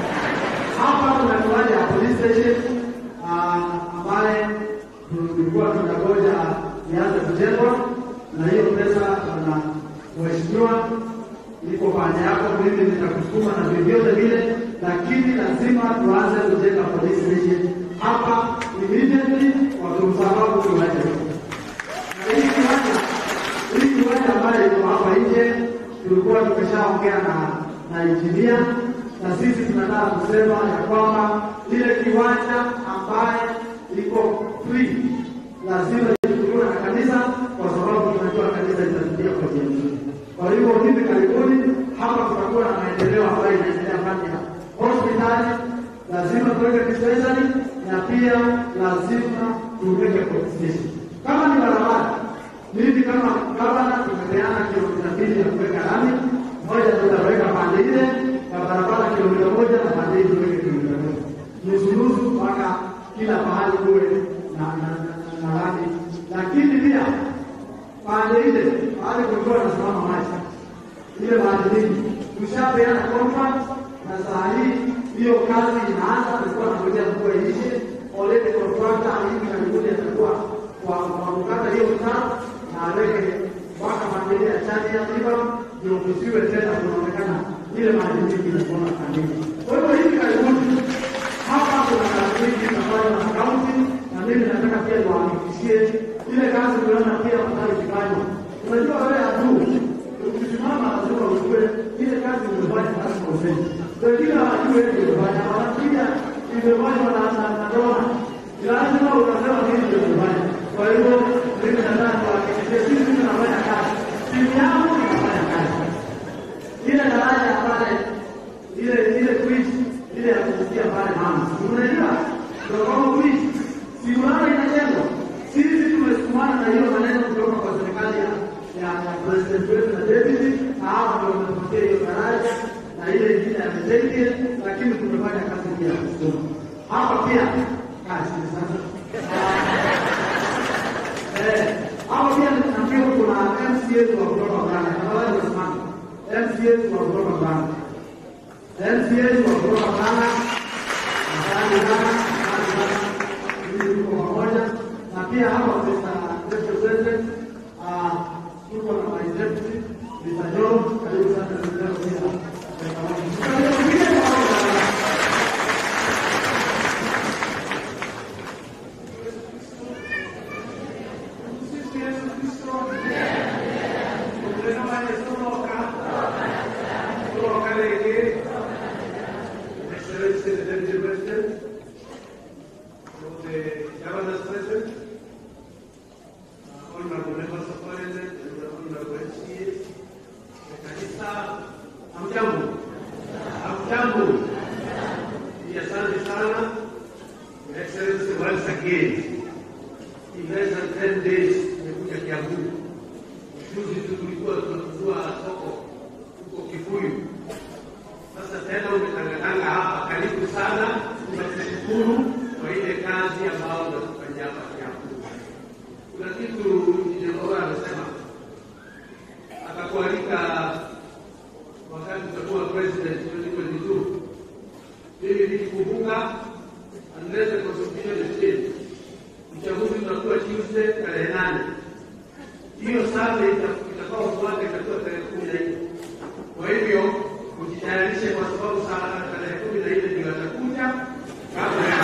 Hapa kuna kiwanja ya police station ah, ambaye tulikuwa tunangoja ianze kujengwa, na hiyo pesa na mheshimiwa iko pande yako, mimi nitakusukuma na vyovyote vile, lakini lazima tuanze kujenga police station hapa immediately, kwa sababu kiwanja hiki na hii kiwanja hii kiwanja ambayo iko hapa nje, tulikuwa tumeshaongea na na injinia na sisi tunataka kusema ya kwamba ile kiwanja ambaye iko free lazima ichukuliwe na kanisa, kwa sababu tunajua kanisa itatumia kwa njia nzuri. Kwa hivyo hivi karibuni hapa kutakuwa na maendeleo ambayo inaendelea ndani ya hospitali, lazima tuweke dispensary na pia lazima tuweke police station. Kama ni barabara, mimi kama gavana tumepeana kilomita mbili ya kuweka lami, moja tutaweka pande ile ya barabara kilomita moja na pande hii tuweke kilomita moja nusu nusu mpaka kila pahali kuwe na na na lami, lakini pia pande ile pale kulikuwa nasimama maji ile maji mingi, tushapeana contract na saa hii hiyo kazi inaanza. Tulikuwa tunangojea mvua iishe, already contractor hivi karibuni atakuwa kwa kwa kukata hiyo mtaro na aweke mpaka maji ya chani ya riba, ndio kusiwe tena kunaonekana ile maji mingi inakuona kandini. Kwa hivyo hivi karibuni hapa kuna kazi mingi inafanywa na kaunti, na mimi nataka pia niwahakikishie ile kazi uliona pia mtaro ikifanywa. Unajua wewe aduu ukisimama lazima ujue ile kazi umefanya lazima useme. Wengine hawajui wewe umefanya, wanakuja imefanywa na na na dona. Lazima unasema nini ndio umefanya. Kwa hivyo mimi nataka kuhakikishia sisi tunafanya kazi. Timu yangu inafanya kazi. Ile daraja pale ile ile bridge ile ya kufikia pale mama. Unajua? Ndio kama bridge. Si unaona inajengwa. Sisi tumesukumana na hiyo maneno kutoka kwa serikali ya ya ya president wetu na deputy, na hawa ndio wametupatia hiyo daraja na ile ingine ya Mzee, lakini tumefanya kazi pia ya kusukuma hapa pia kazi ni sasa. Eh, hapa pia nafikiri kuna MCA wa kutoka Ghana, tafadhali wasimame. MCA wa kutoka Ghana, MCA wa kutoka Ghana, asante sana, asante sana, ili tuko pamoja na pia hapa Mr. Deputy President ah, tuko na my deputy Mr. John, karibu sana Mr. John pia. Excellency the Deputy President, the Governor's President, uh, honorable members of parliament, and the honorable MCAs, the kanisa, hamjambo, hamjambo, Ni asante sana, Your Excellency once again, in less than 10 days, nimekuja Kiambu. Juzi tu tulikuwa tunafungua soko huko Kikuyu. Sasa tena umetangatanga hapa, karibu sana, tunashukuru kwa ile kazi ambayo unatufanyia hapa Kiambu. Kuna kitu Injinia Oga amesema, hiyo sala ita- itakuwa kufuata itakuwa tarehe kumi na nne. Kwa hivyo ujitayarishe, kwa sababu sala tarehe kumi na nne ndio atakuja kabla ya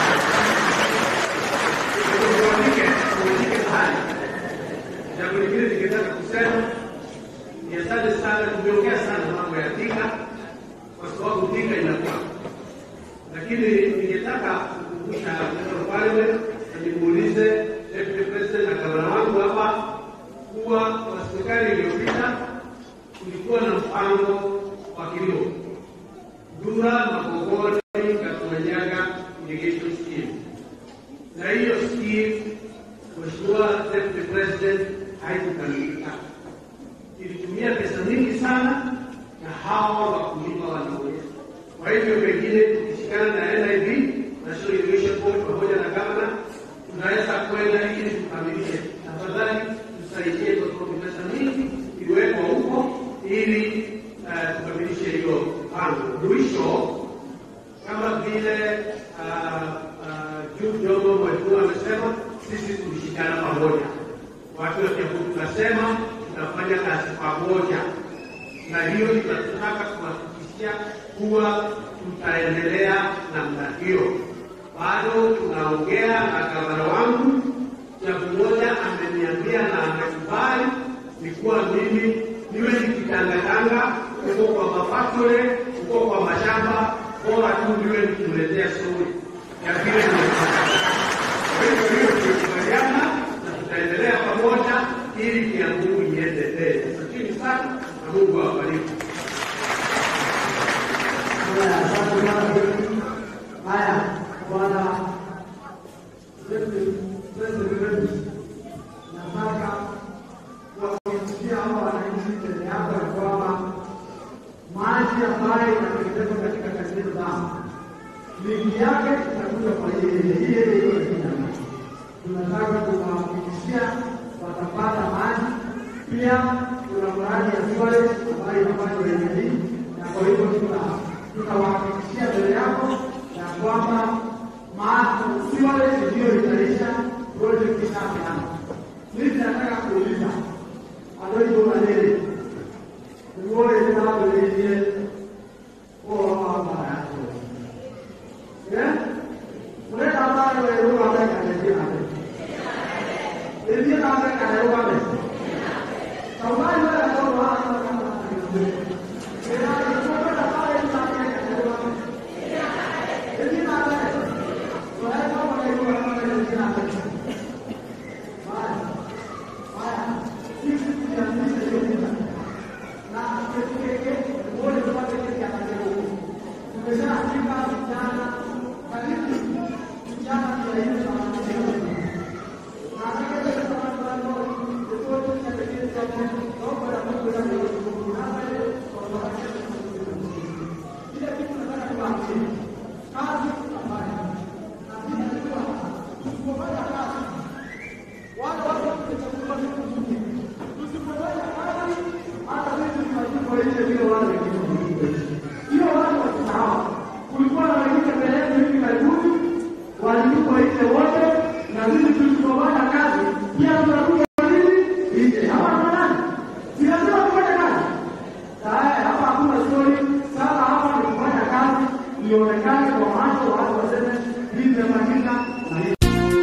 uandike uandike mahali. Jambo lingine ningetaka kusema ni asante sana, tumeongea sana mambo ya Thika kwa sababu Thika inakuwa, lakini ningetaka kukumbusha General Parliament na nimuulize Deputy President na gavana wangu hapa kuwa kwa serikali iliyopita kulikuwa na mpango wa kilimo Dura, Magogoni, Katumanyaga irrigation scheme, na hiyo scheme Mheshimiwa Deputy President haikukamilika ilitumia pesa nyingi sana na hawa wakulima wanaonya. Kwa hivyo pengine tukishikana na NIB National Irrigation Board pamoja na gavana, tunaweza kwenda ili tukamilishe. Tafadhali tusaidie, kwa sababu pesa nyingi iwekwa huko ili eh, tukamilishe hiyo mpango. Mwisho, kama vile ah, ah, Jude Jomo Mwalimu amesema, sisi tulishikana pamoja watu wa Kiambu tunasema tunafanya kazi pamoja, na hiyo tunataka kuhakikishia kuwa tutaendelea namna hiyo. Bado tunaongea na gavana wangu, jambo moja ameniambia na amekubali ni kuwa mimi niwe nikitangatanga huko kwa mafakture, huko kwa mashamba, bora tu niwe nikimletea stori ya vile nimefanya. Kwa hivyo hiyo tumekubaliana na tutaendelea pamoja ili Kiambu iende mbele. Asanteni sana na Mungu awabariki. Haya, asante sana. Haya, bwana Deputy President wetu, nataka kuwahakikishia hawa wananchi mbele yako ya kwamba maji ambayo yanatengenezwa katika kanisa zao mingi yake itakuja kwa yeye yeye yeye tunataka kuwahakikishia watapata maji. Pia kuna mradi ya sewage ambayo inafanywa eneo hili, na kwa hivyo tuna- tunawahakikishia mbele yako ya kwamba ma- sewage ndiyo itaisha project ishapeana. Mimi nataka kuuliza adoigo malele uone nao lenye kwa mama yako eh Unaenda ambayo wewe unataka kanisa hapo. Ndio kama kana roho hapo. Sababu wala kwa wala kama ndio. Ila ilikuwa na pale tunataka kana roho hapo. Ndio na pale. Wala kama ndio kama ndio na pale. Baya. Baya. Sisi tunaanza hiyo. Na kekeke wale tunataka kana roho. Tumesema kipa vijana karibu vijana mia nne na hamsini. Na katika kama mfano, ripoti ya pekee ya Mungu, na Mungu na Mungu na wewe kwa sababu kile kitu nataka kuambia. Kazi tunafanya. Na sisi tunajua tusipofanya kazi wale watu watachukua vitu vingi. Tusipofanya kazi hata sisi tunachukua ile vile wale wengine hiyo watu wasisahau. Kulikuwa na wengine mbele yetu hivi karibuni walikuwa nje wote, na sisi tulisipofanya kazi pia tunakuja nini nje. Hapa kuna nani? Si lazima tufanye kazi. Tayari hapa hakuna stori. Sasa hapa ni kufanya kazi, ionekane kwa macho, watu waseme hii imefanyika na hii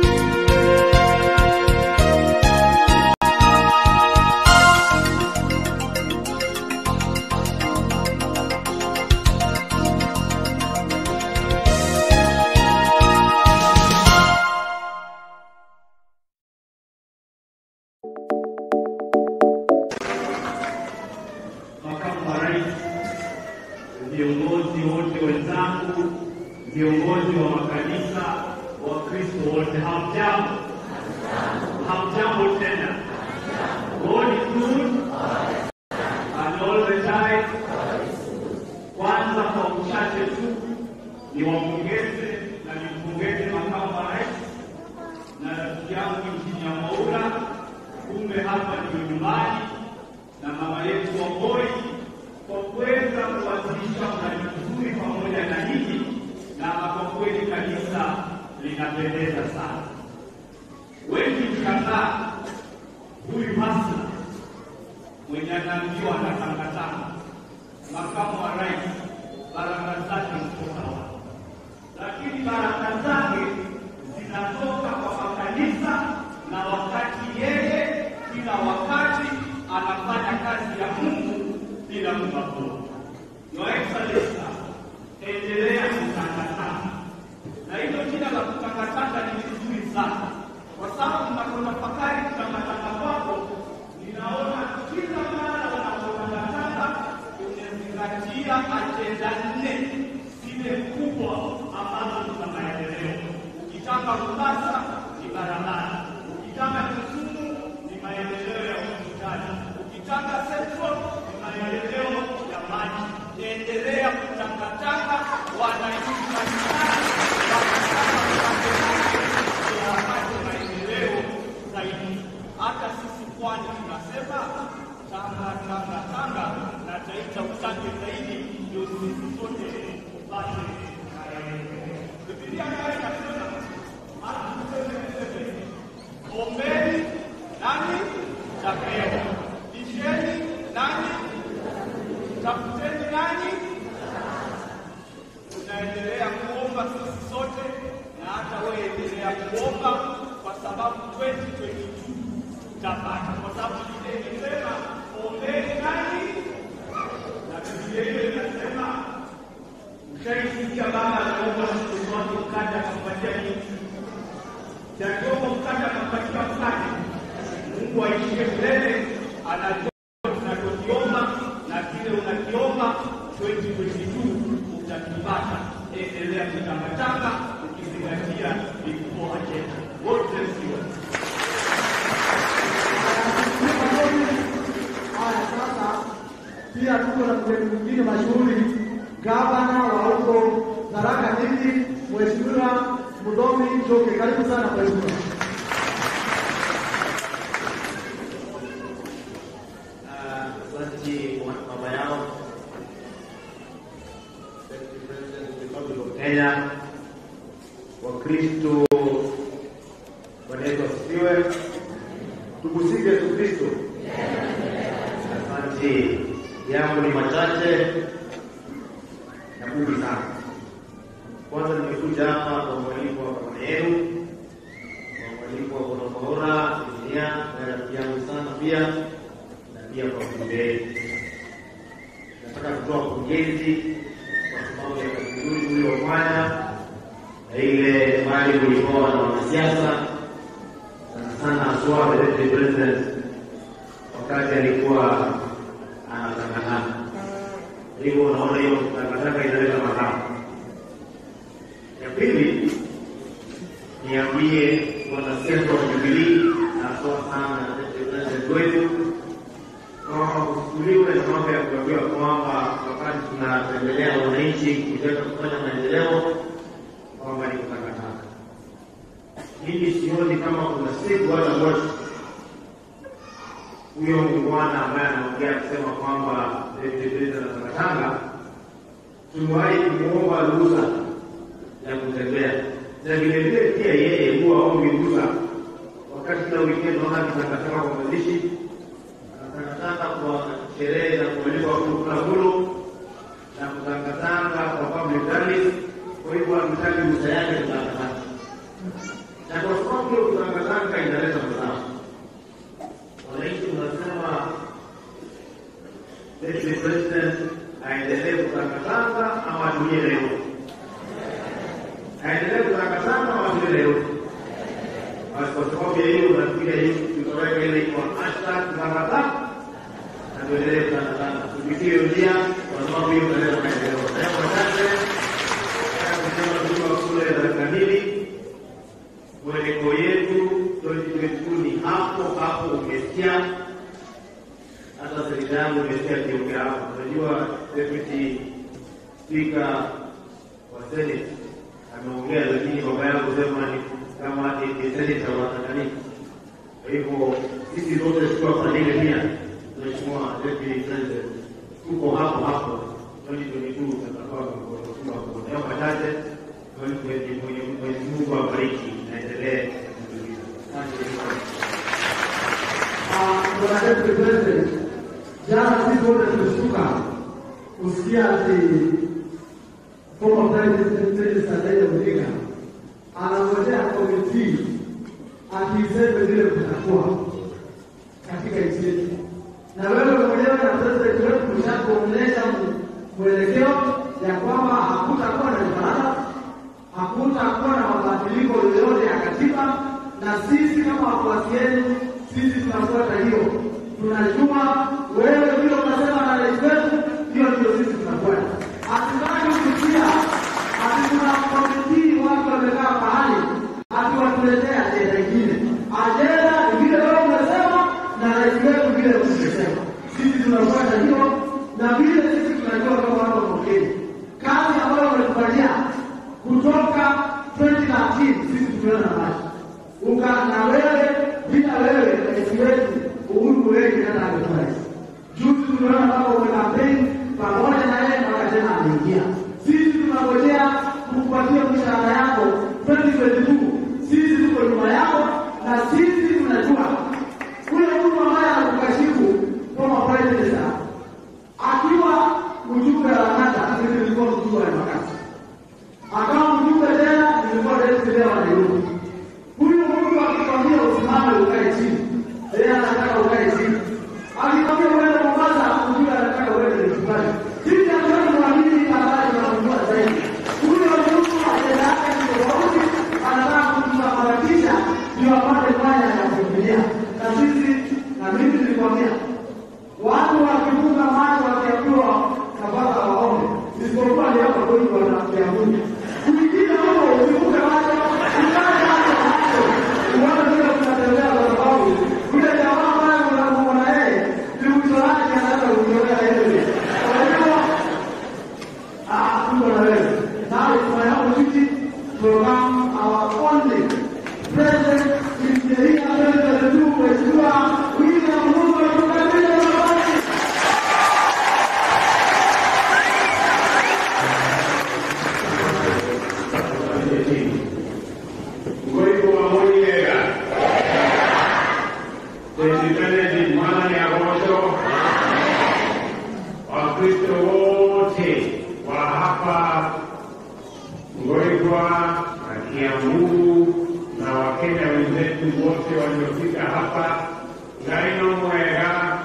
makamu wa rais, viongozi wote wenzangu, viongozi wa makanisa, Wakristo wote, hamjambo? Hamjambo tena? God is good and all the time. Kwanza kwa uchache tu niwapongeze na nimpongeze makamu wa rais na rafiki yangu nchini ya Maura, kumbe hapa ndio nyumbani na mama yetu Wamboi kwa kuweza kuwasilisha mradi mzuri pamoja na nyinyi, na kwa kweli kanisa linapendeza sana. Wengi mshangaa huyu hasa yanaambiwa anatangatanga. Makamu wa rais baraka zake ziko sawa, lakini baraka zake zinatoka kwa makanisa, na wakati yeye kila wakati anafanya kazi ya Mungu bila kubagua. Your Excellency, endelea kutangatanga, na hilo jina la kutangatanga ni vizuri sana, kwa sababu tunapotafakari kutangatanga kwako, ninaona kila mara unapotangatanga umezingatia ajenda nne zile kubwa ambazo ni za maendeleo. Ukitaka Mombasa ni barabara, ukitaka Kisumu ni maendeleo ya hospitali, ukitaka Central ni maendeleo ya maji. Endelea kutangatanga wananchi mbalimbali wapate maendeleo zaidi. Hata sisi pwani tunasema tanga tanga tanga, na taita utange zaidi, ndio sisi sote tupate maendeleo. Biblia nayo inasema Marko 7:7, ombeni nani tapewa, bisheni nani tafuteni nani. Tunaendelea kuomba sisi sote, na hata wewe endelea kuomba, kwa sababu 2022 tutapata, kwa sababu Biblia imesema ombeni nani, na Biblia hiyo inasema Ushaisikia baba anaomba mtoto wake mkate akampatia nini? Akiomba mkate akampatia mkate. Mungu aishie milele, anajua tunachokiomba na kile unakiomba 2022 utakipata. Endelea kutangatanga ukizingatia before agenda. God bless you. Haya, sasa pia tuko na mgeni mwingine mashuhuri, gavana wa huko Tharaka Nithi, Mheshimiwa Mudhomi Njoke. Karibu sana mheshimiwa. Asante kwa baba yao Republic of Kenya, Wakristo, Bwana Yesu asifiwe. Tumsifu Yesu Kristo. Asante. Yangu ni machache na fupi sana. Kwanza nimekuja hapa kwa mwaliko wa baba yenu, kwa mwaliko wa Bwana Bora, Biblia, na rafiki yangu sana pia na pia kwa kumbeni. Nataka kutoa pongezi kwa sababu ya kazi nzuri uliofanya na ile mali ulikuwa na wanasiasa sana sana haswa the president wakati alikuwa anatangatanga. Hivyo unaona hiyo takataka inaleta madhara. Ya pili, niambie wanasiasa wa Jubilii haswa sana president wetu kwamba kuchukuliwe na mambo ya kuambiwa kwamba wakati tunatembelea wananchi kutaka kufanya maendeleo kwamba ni kutakataka. Mimi sioni kama kuna siku hata moja huyo muungwana ambaye anaongea kusema kwamba na takatanga tumewahi kumwomba ruhusa ya kutembea, na vilevile pia yeye huwa ombi ruhusa wakati kila wikendi naona akitangatanga kwa mazishi kutangatanga kwa sherehe za kualikwa kula kulu na kutangatanga kwa public rallies. Kwa hivyo hatutaki ruhusa yake kutangatanga, na kwa sababu hiyo kutangatanga inaleta madhara. Wananchi wanasema deputy president aendelee kutangatanga ama atulie leo, aendelee kutangatanga ama atulie leo. Basi kwa sababu ya hiyo nafikiria hii tutaweka ile kwa hashtag tangatanga na tuendelee kutangatanga, tupitie hiyo njia kwa sababu hiyo inaleta maendeleo. Jambo la tatu, nataka kusema tukiwa kule dakika mbili, mweleko yetu 2022 ni hapo hapo, umesikia hata serikali yangu imesikia kiongea hapo. Unajua deputy speaker wa senate ameongea, lakini baba yangu sema ni kama ni senator wa Tanganyika. Kwa hivyo sisi zote tukiwa Fadhili pia, Mheshimiwa Deputy President, tuko hapo hapo 2022 tutakuwa kwa kwa kwa machache. Mwenyezi Mungu awabariki, naendelee kutuliza. Asante. Ah, Bwana Deputy President, Jana sisi wote tumeshtuka kusikia ati former president Minister Raila Odinga anangojea komiti akiseme vile kutakuwa katika nchi yetu, na wewe mwenyewe na president wetu mshakuonyesha mwelekeo ya kwamba hakutakuwa na mjadala, hakutakuwa na mabadiliko yoyote ya katiba, na sisi kama wafuasi wenu, sisi tunafuata hiyo. Tunajua wewe vile unasema na rais wetu, hiyo ndio sisi tunafuata. Hatutaki kusikia ati kuna komiti watu wamekaa pahali ati watuletea ajenda ingine. Ajenda ni vile wewe umesema na rais wetu vile umesema. Sisi tunafuata hiyo na vile sisi tunajua kama watu wa Kenya. Kazi ambayo wametupatia kutoka 2013 sisi tumeona maji. Uka na wewe bila wewe rais wetu Uhuru Muigai Kenyatta amekuwa rais. Juzi tumeona kama umekampeni pamoja na yeye mpaka tena ameingia. Sisi tunangojea kukupatia mshahara yako 2022. Sisi tuko nyuma yako na sisi tunajua ule mtu ambaye anakukashifu kama prime minister akiwa mjumbe wa kata, mimi nilikuwa mjumbe wa makati, akawa mjumbe tena, nilikuwa deputy wa Nairobi. Huyu mtu akikwambia usimame ukae chini, yeye anataka ukae chini. Akikwambia uende Mombasa, mjumbe anataka uende Mtibani. Sisi hatuwezi kuamini habari tunamjua zaidi. Huyo mtu ajenda yake ni tofauti, anataka kutusambaratisha ndio apate mwanya ya kuingilia. Na sisi na mimi nilikwambia watu wakifunga macho wakiambiwa nafaka waombe, isipokuwa ni hapa kwetu wanakiamuja. Kuingine huko usifunge macho, ukae macho macho, uone vile tunatembea kwa sababu yule jamaa ambaye unamuona na yeye ni mwisho wake anaweza kujiolea yeye. Kwa hiyo ah, tuko na wewe. Now it's my opportunity to welcome our only president in the year 2022, Mheshimiwa William Ruto tukabidhi nafasi. Ngoiko wa Moniega. Tezipenezi mwana ni agosho. Wakristo wote wa hapa Ngoikwa na Kiambu na Wakenya wenzetu wote waliofika hapa Ngaino Mwega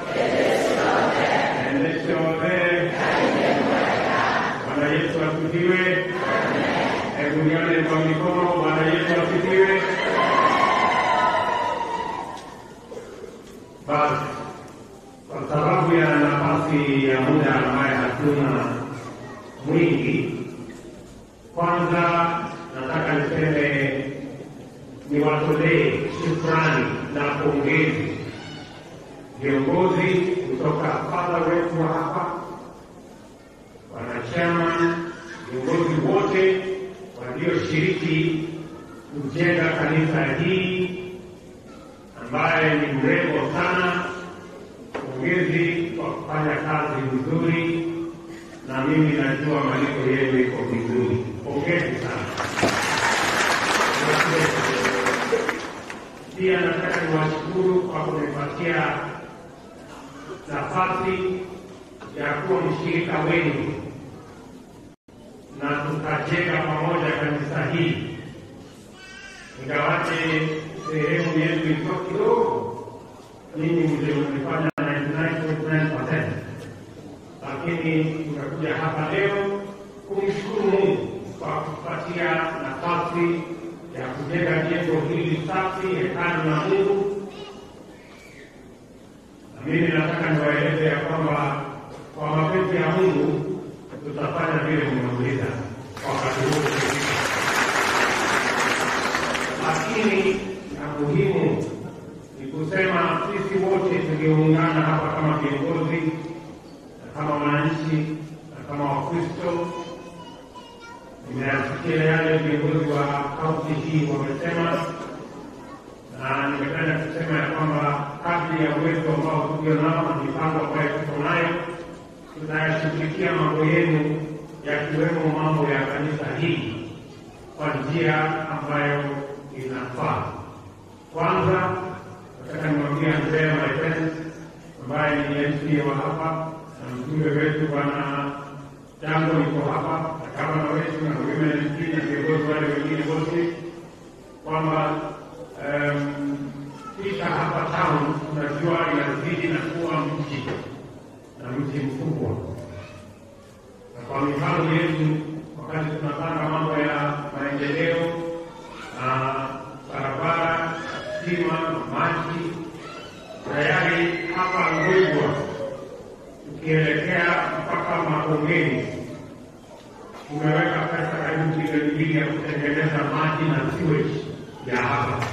Endeshove Bwana Yesu asifiwe. Hebu nione kwa mikono. Bwana Yesu asifiwe. Basi, kwa sababu ya nafasi ya muda ambaye hatuna mwingi, kwanza nataka niseme niwatolee shukrani na pongezi viongozi kutoka fadha wetu wa hapa, wanachama, viongozi wote walioshiriki kujenga kanisa hii ambaye ni mrembo sana. Pongezi kwa kufanya kazi vizuri, na mimi najua malipo yenu iko vizuri. Pongezi sana. Pia nataka niwashukuru kwa kunipatia nafasi ya kuwa mshirika wenu na tukajenga pamoja kanisa hii, ingawaje sehemu yetu ilikuwa kidogo, ninyi ndio mlifanya 99.9%, lakini tumekuja hapa leo kumshukuru Mungu kwa kupatia nafasi ya kujenga jengo hili safi, hekalu la Mungu. Na mimi nataka niwaeleze ya kwamba kwa mapenzi ya Mungu tutafanya vile mmeuliza wakati huu ukifika. Lakini na muhimu ni kusema sisi wote tulioungana hapa kama viongozi na kama wananchi na kama Wakristo, nimeyasikia yale viongozi wa kaunti hii wamesema, na nimependa kusema ya kwamba kadri ya uwezo ambao tulio nao na mipango ambayo tuko nayo tunayashughulikia mambo yenu yakiwemo mambo ya kanisa hii kwa njia ambayo inafaa. Kwanza nataka nimwambie Andrea my friends, ambaye ni MC wa hapa na mjumbe wetu bwana Jambo liko hapa na gavana wetu na women MP na viongozi wale wengine wote kwamba em, Thika hapa town tunajua inazidi na kuwa mji na mji mkubwa, na kwa mipango yetu wakati tunapanga mambo ya maendeleo na barabara, stima, maji, tayari hapa Ngwegwa tukielekea mpaka Makongeni tumeweka pesa karibu bilioni mbili ya kutengeneza maji na sewage ya hapa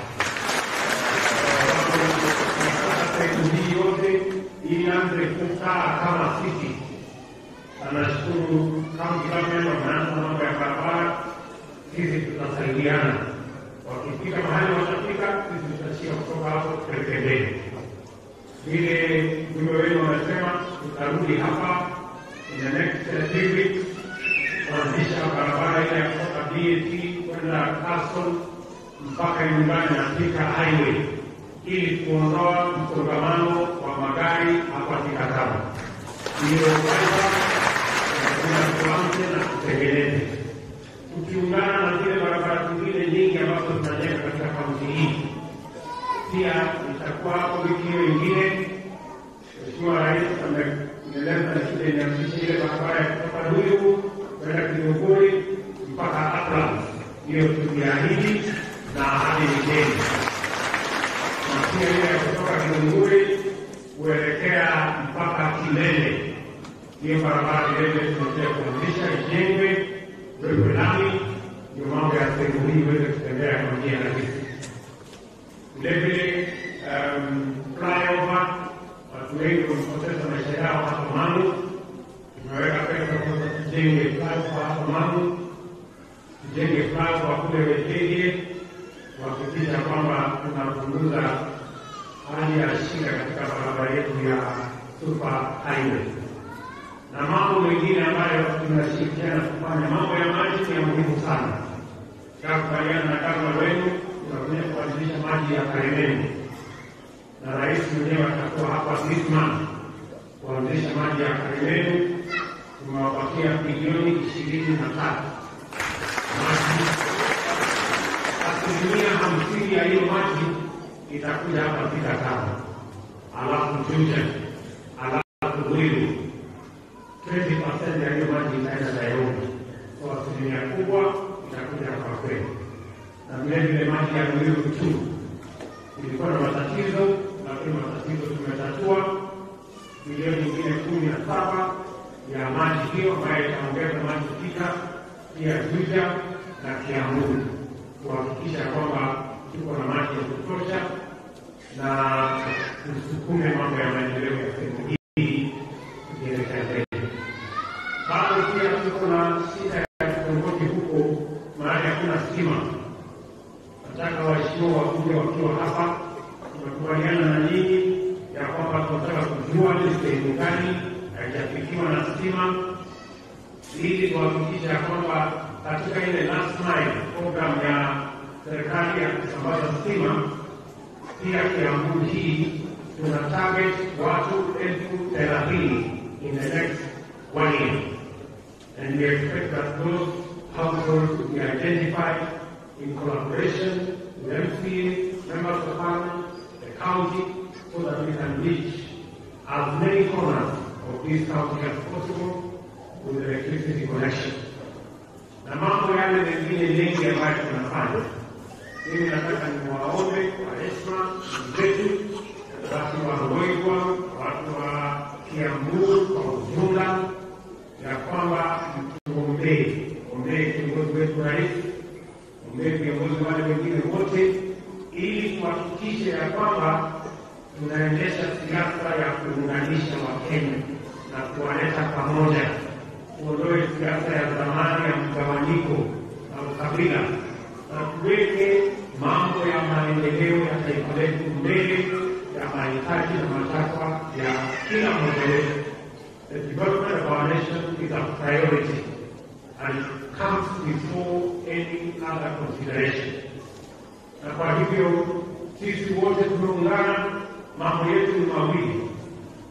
sehemu hii yote ianze kukaa kama sisi. Na nashukuru county government wameanza mambo ya barabara, sisi tutasaidiana. Wakifika mahali watafika, sisi tutashia kutoka hapo tuelekee vile mjumbe wenu wamesema, tutarudi hapa in the next uh, three weeks kuanzisha barabara ile ya kutoka BAT kwenda Castle mpaka nyumbani na Thika highway ili kuondoa msongamano wa magari hapa Thika Town. Hiyo kwanza lazima tuanze na tutengeneze, tukiungana na zile barabara zingine nyingi ambazo tunajenga katika kaunti hii. Pia itakuwa hapo wiki hiyo ingine, Mheshimiwa Rais ameeleza shule inaanzisha ile barabara ya kutoka Ruiru kwenda Kiluguri mpaka Atlas. Hiyo tuliahidi na ahadi ni deni na pia ile ya kutoka Kilunguri kuelekea mpaka Kilele. Hiyo barabara vilevile tunaendelea kuanzisha ijengwe, wekwe lami, ndio mambo ya sehemu hii iweze kutembea kwa njia rahisi. Vilevile um, flyover, watu wengi wamepoteza maisha yao hapa Mamu. Tumeweka pesa sasa tujenge flyover hapa Mamu, tujenge flyover kule Wetege kuhakikisha kwamba tunapunguza hali ya shida katika barabara yetu ya super highway na mambo mengine ambayo tunashirikiana kufanya. Mambo ya maji ni ya muhimu sana. Kakubaliana na gavana wenu, tunakuja kuanzisha maji ya Karemeni na rais mwenyewe atakuwa hapa this month kuanzisha maji ya Karemeni. Tumewapatia bilioni ishirini na tatu maji asilimia hamsini ya hiyo maji itakuja hapa Thika Town, alafu Juja, alafu Ruiru. 20% ya hiyo maji itaenda Nairobi, kwa asilimia kubwa itakuja hapa kwetu, na vilevile maji ya Ruiru tu ilikuwa na matatizo, lakini matatizo tumetatua. Bilioni nyingine kumi na saba ya maji hiyo ambayo itaongeza maji Thika, pia Juja na Kiambu kuhakikisha kwamba tuko na maji ya kutosha na tusukume mambo ya maendeleo ya sehemu hii tukielekea mbele. Bado pia tuko na shida ya kitongoji huko mahali hakuna stima. Nataka waheshimiwa wakuja wakiwa hapa, tumekubaliana na nyinyi ya kwamba tunataka kujua ni sehemu gani haijafikiwa na stima ili kuhakikisha kwamba katika ile last mile program ya serikali ya kusambaza stima, pia Kiambu hii tuna target watu elfu thelathini in the next one year and we expect that those households will be identified in collaboration with MCA, members of parliament, the county, so that we can reach as many corners of this county as possible with electricity connection. Na mambo yale mengine mengi ambayo tunafanya, mimi nataka niwaombe kwa heshima zetu, watu wa Ruegwa, watu wa Kiambu kwa ujumla, ya kwamba tuombee, ombee kiongozi wetu rais, ombee viongozi wale wengine wote, ili tuhakikishe ya kwamba tunaendesha siasa ya kuunganisha Wakenya na kuwaleta pamoja tuondoe siasa ya zamani ya mgawanyiko na ukabila na tuweke mambo ya maendeleo ya taifa letu mbele ya mahitaji na matakwa ya kila mmoja wetu. The development of our nation is a priority and it comes before any other consideration. Na kwa hivyo sisi wote tumeungana, mambo yetu ni mawili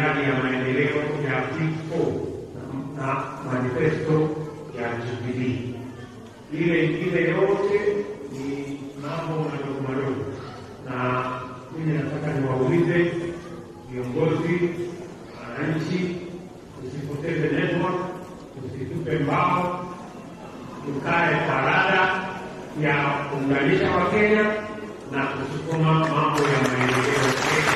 miradi ya maendeleo ya P4 na manifesto ya Jubilee. Ile ingine yote ni mambo madogo madogo, na mimi nataka niwaulize viongozi, wananchi, tusipoteze network, tusitupe mbao, tukae parada ya kuunganisha Wakenya na kusukuma mambo ya maendeleo Kenya.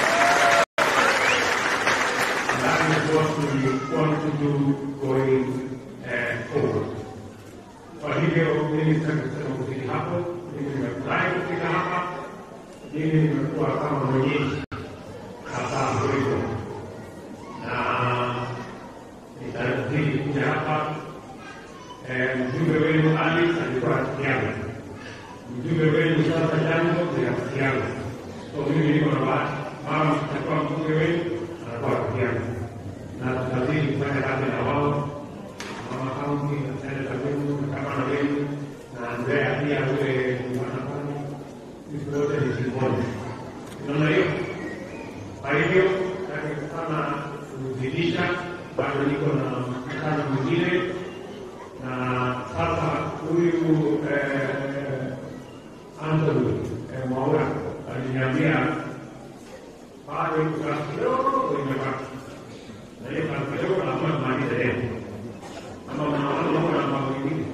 That is what we want to do going uh, forward. Kwa hivyo mimi sitaki kusema kufika hapo, mimi nimefurahi kufika hapa, mimi nimekuwa kama mwenyeji hapa Mwigo na nitarudi kuja hapa. Eh, Mjumbe wenu Ali alikuwa rafiki yangu, mjumbe wenu sasa Jambo ni rafiki yangu, so mimi niko na bahati, mama atakuwa mbunge wenu anakuwa rafiki yangu, na tutazidi kufanya kazi na wao mama kaunti na seneta wenu na gavana wenu na Andrea pia ule wanafanya sisi wote ni timu moja. Unaona hiyo? Kwa hivyo nataka sana kuzidisha, bado niko na mkutano mwingine, na sasa huyu eh, Anthony eh, Mwaura aliniambia bado kuna kidogo imebaki, na hiyo kazi kidogo lazima tumalize leo ama unaona na mambo mengine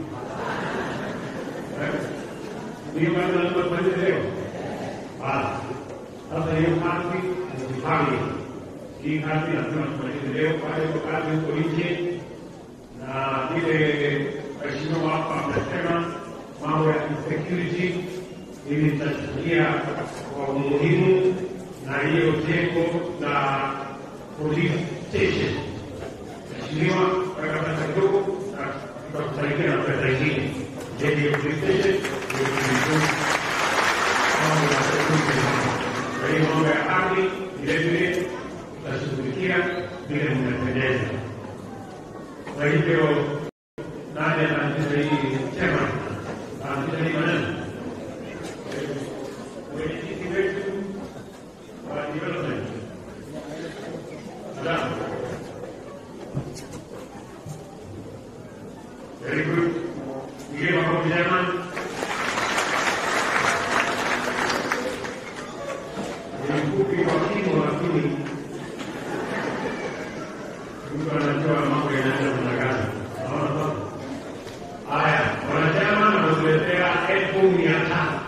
hiyo kazi lazima tumalize leo. Basi sasa hiyo kazi mjipange, hii kazi lazima tumalize leo. Kwa hiyo kazi huko nje na vile waheshimiwa hapa amesema mambo ya insecurity, mimi nitachukulia kwa umuhimu na hiyo jengo la police station Mheshimiwa, weka pesa kidogo na tutakusaidia na pesa ingine. Jengo ya police station ndio kuimprove mambo ya security hapa. Kwa hiyo mambo ya ardhi vile vile tutashughulikia vile mmependeza. Kwa hivyo nani anaanzisha hii chema? Anaanzisha hii maneno? Mwenyekiti wetu wa development. Salamu. Very good. We give a compliment. Ni mfupi kwa kimo, lakini mtu anajua mambo yanaenda namna gani. Naona sasa. Haya, wanachama na kutuletea elfu mia tano.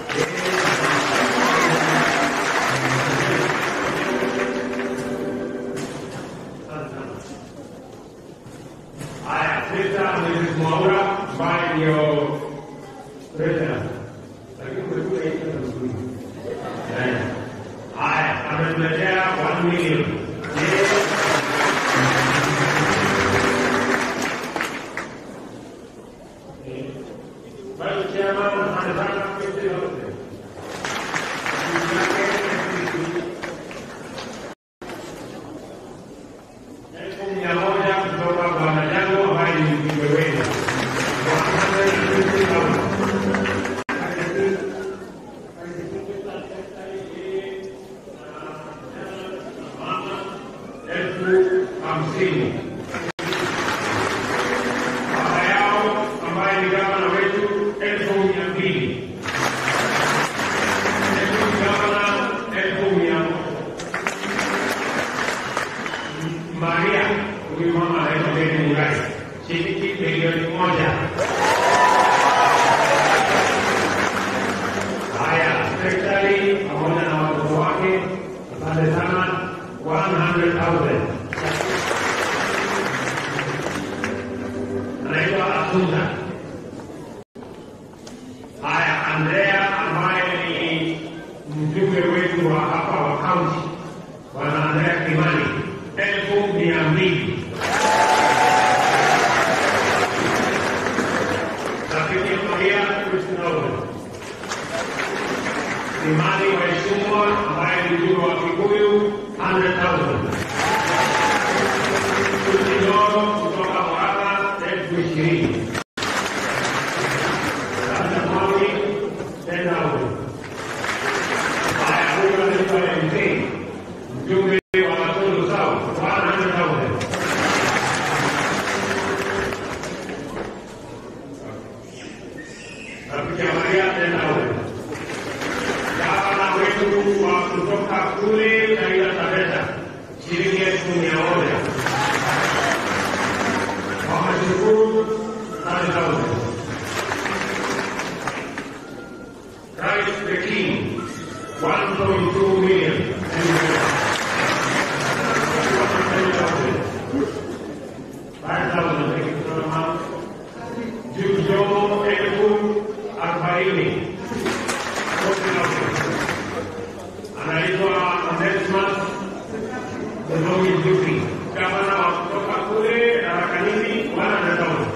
Haya, sasa Mrs. Mwaura ambaye ndio president. Lakini umekuja hii tena nzuri. Eh. Haya, ametuletea 1 million. Vice Chairman anataka pesa yote. Elfu mia moja kutoka kwa Majango ambaye ni mjumbe wenu. Elfu hamsini. Baba yao ambaye ni gavana wetu elfu mia mbili. Elfu gavana elfu mia moja. Maria, huyu mama anaitwa Beni Murai, shilingi milioni moja. Haya, serikali pamoja na watoto wake, asante sana, 100,000. Anaitwa Asunda. Haya, Andrea ambaye ni mjumbe wetu wa hapa wa kaunti, bwana Andrea Kimani, elfu mia mbili. Rafiki Maria Kristinova Imani Waishumwa ambaye ni mjumbe wa Kikuyu 100,000. Kutinoro kutoka Murang'a elfu ishirini. Sasa Mauri 10,000. Haya, huyu anaitwa MC mjumbe wa Matundu South watu wa kutoka kule Taita Taveta shilingi elfu mia moja wameshukuru 30,000. Christ the King 1.2 million. Five thousand, thank you so much. Jujo elfu arobaini. Forty thousand. Anaitwa Onesmus Mdomi Juki. Gavana wa kutoka kule Tarakanini, one hundred thousand.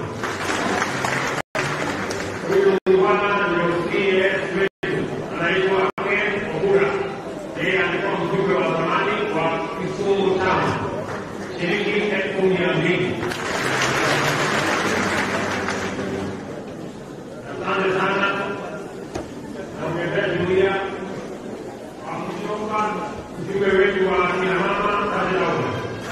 Huyu bwana ndio CS wetu anaitwa Ken Obura. Yeye alikuwa mjumbe wa zamani wa Kisumu Town, shilingi elfu mia mbili. Asante sana. Naongezea jumuiya wa kutoka mjumbe wetu wa kina mama kazi lao.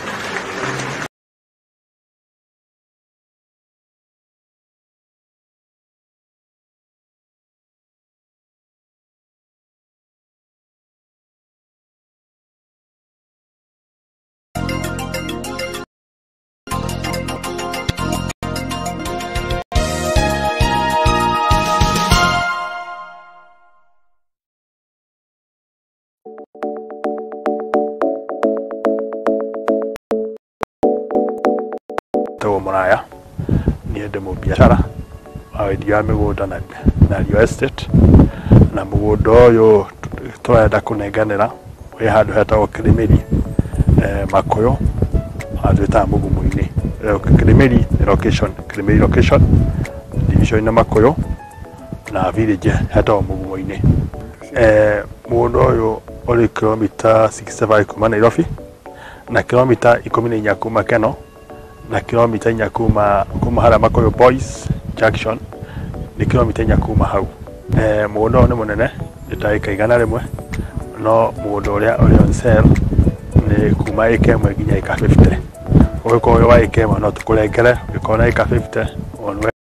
tagwo mũraya niĩ ndĩ mũbiacara wa wendia wa mĩgũnda na na Rio Estate na mũgũnda ũyũ tũrenda kũnenganĩra wĩ handũ hetagwo Kĩrĩmĩri eh, Makũyũ handũ ĩtaga Mũgumu-inĩ Eh, Kĩrĩmĩri nĩ location Kĩrĩmĩri location division nĩ Makũyũ na village hetagwo Mũgumu-inĩ eh, mũgũnda ũyũ ũrĩ kilomita 65 kuma Nairobi na kilomita ikũmi na inya kuma Keno na kilomita inya kuma kuma harĩa Makoyo Boys Junction nĩ kilomita inya kuma hau eh, mũgũnda ũyũ nĩ mũnene nĩ ta ĩka igana rĩmwe no mũgũnda ũrĩa ũrĩ on sale nĩ kuma ĩka ĩmwe nginya ĩka 50 ũgĩkorwo wĩ wa ĩka ĩmwe no tũkũrengere ũgĩkorwo na ĩka 50 on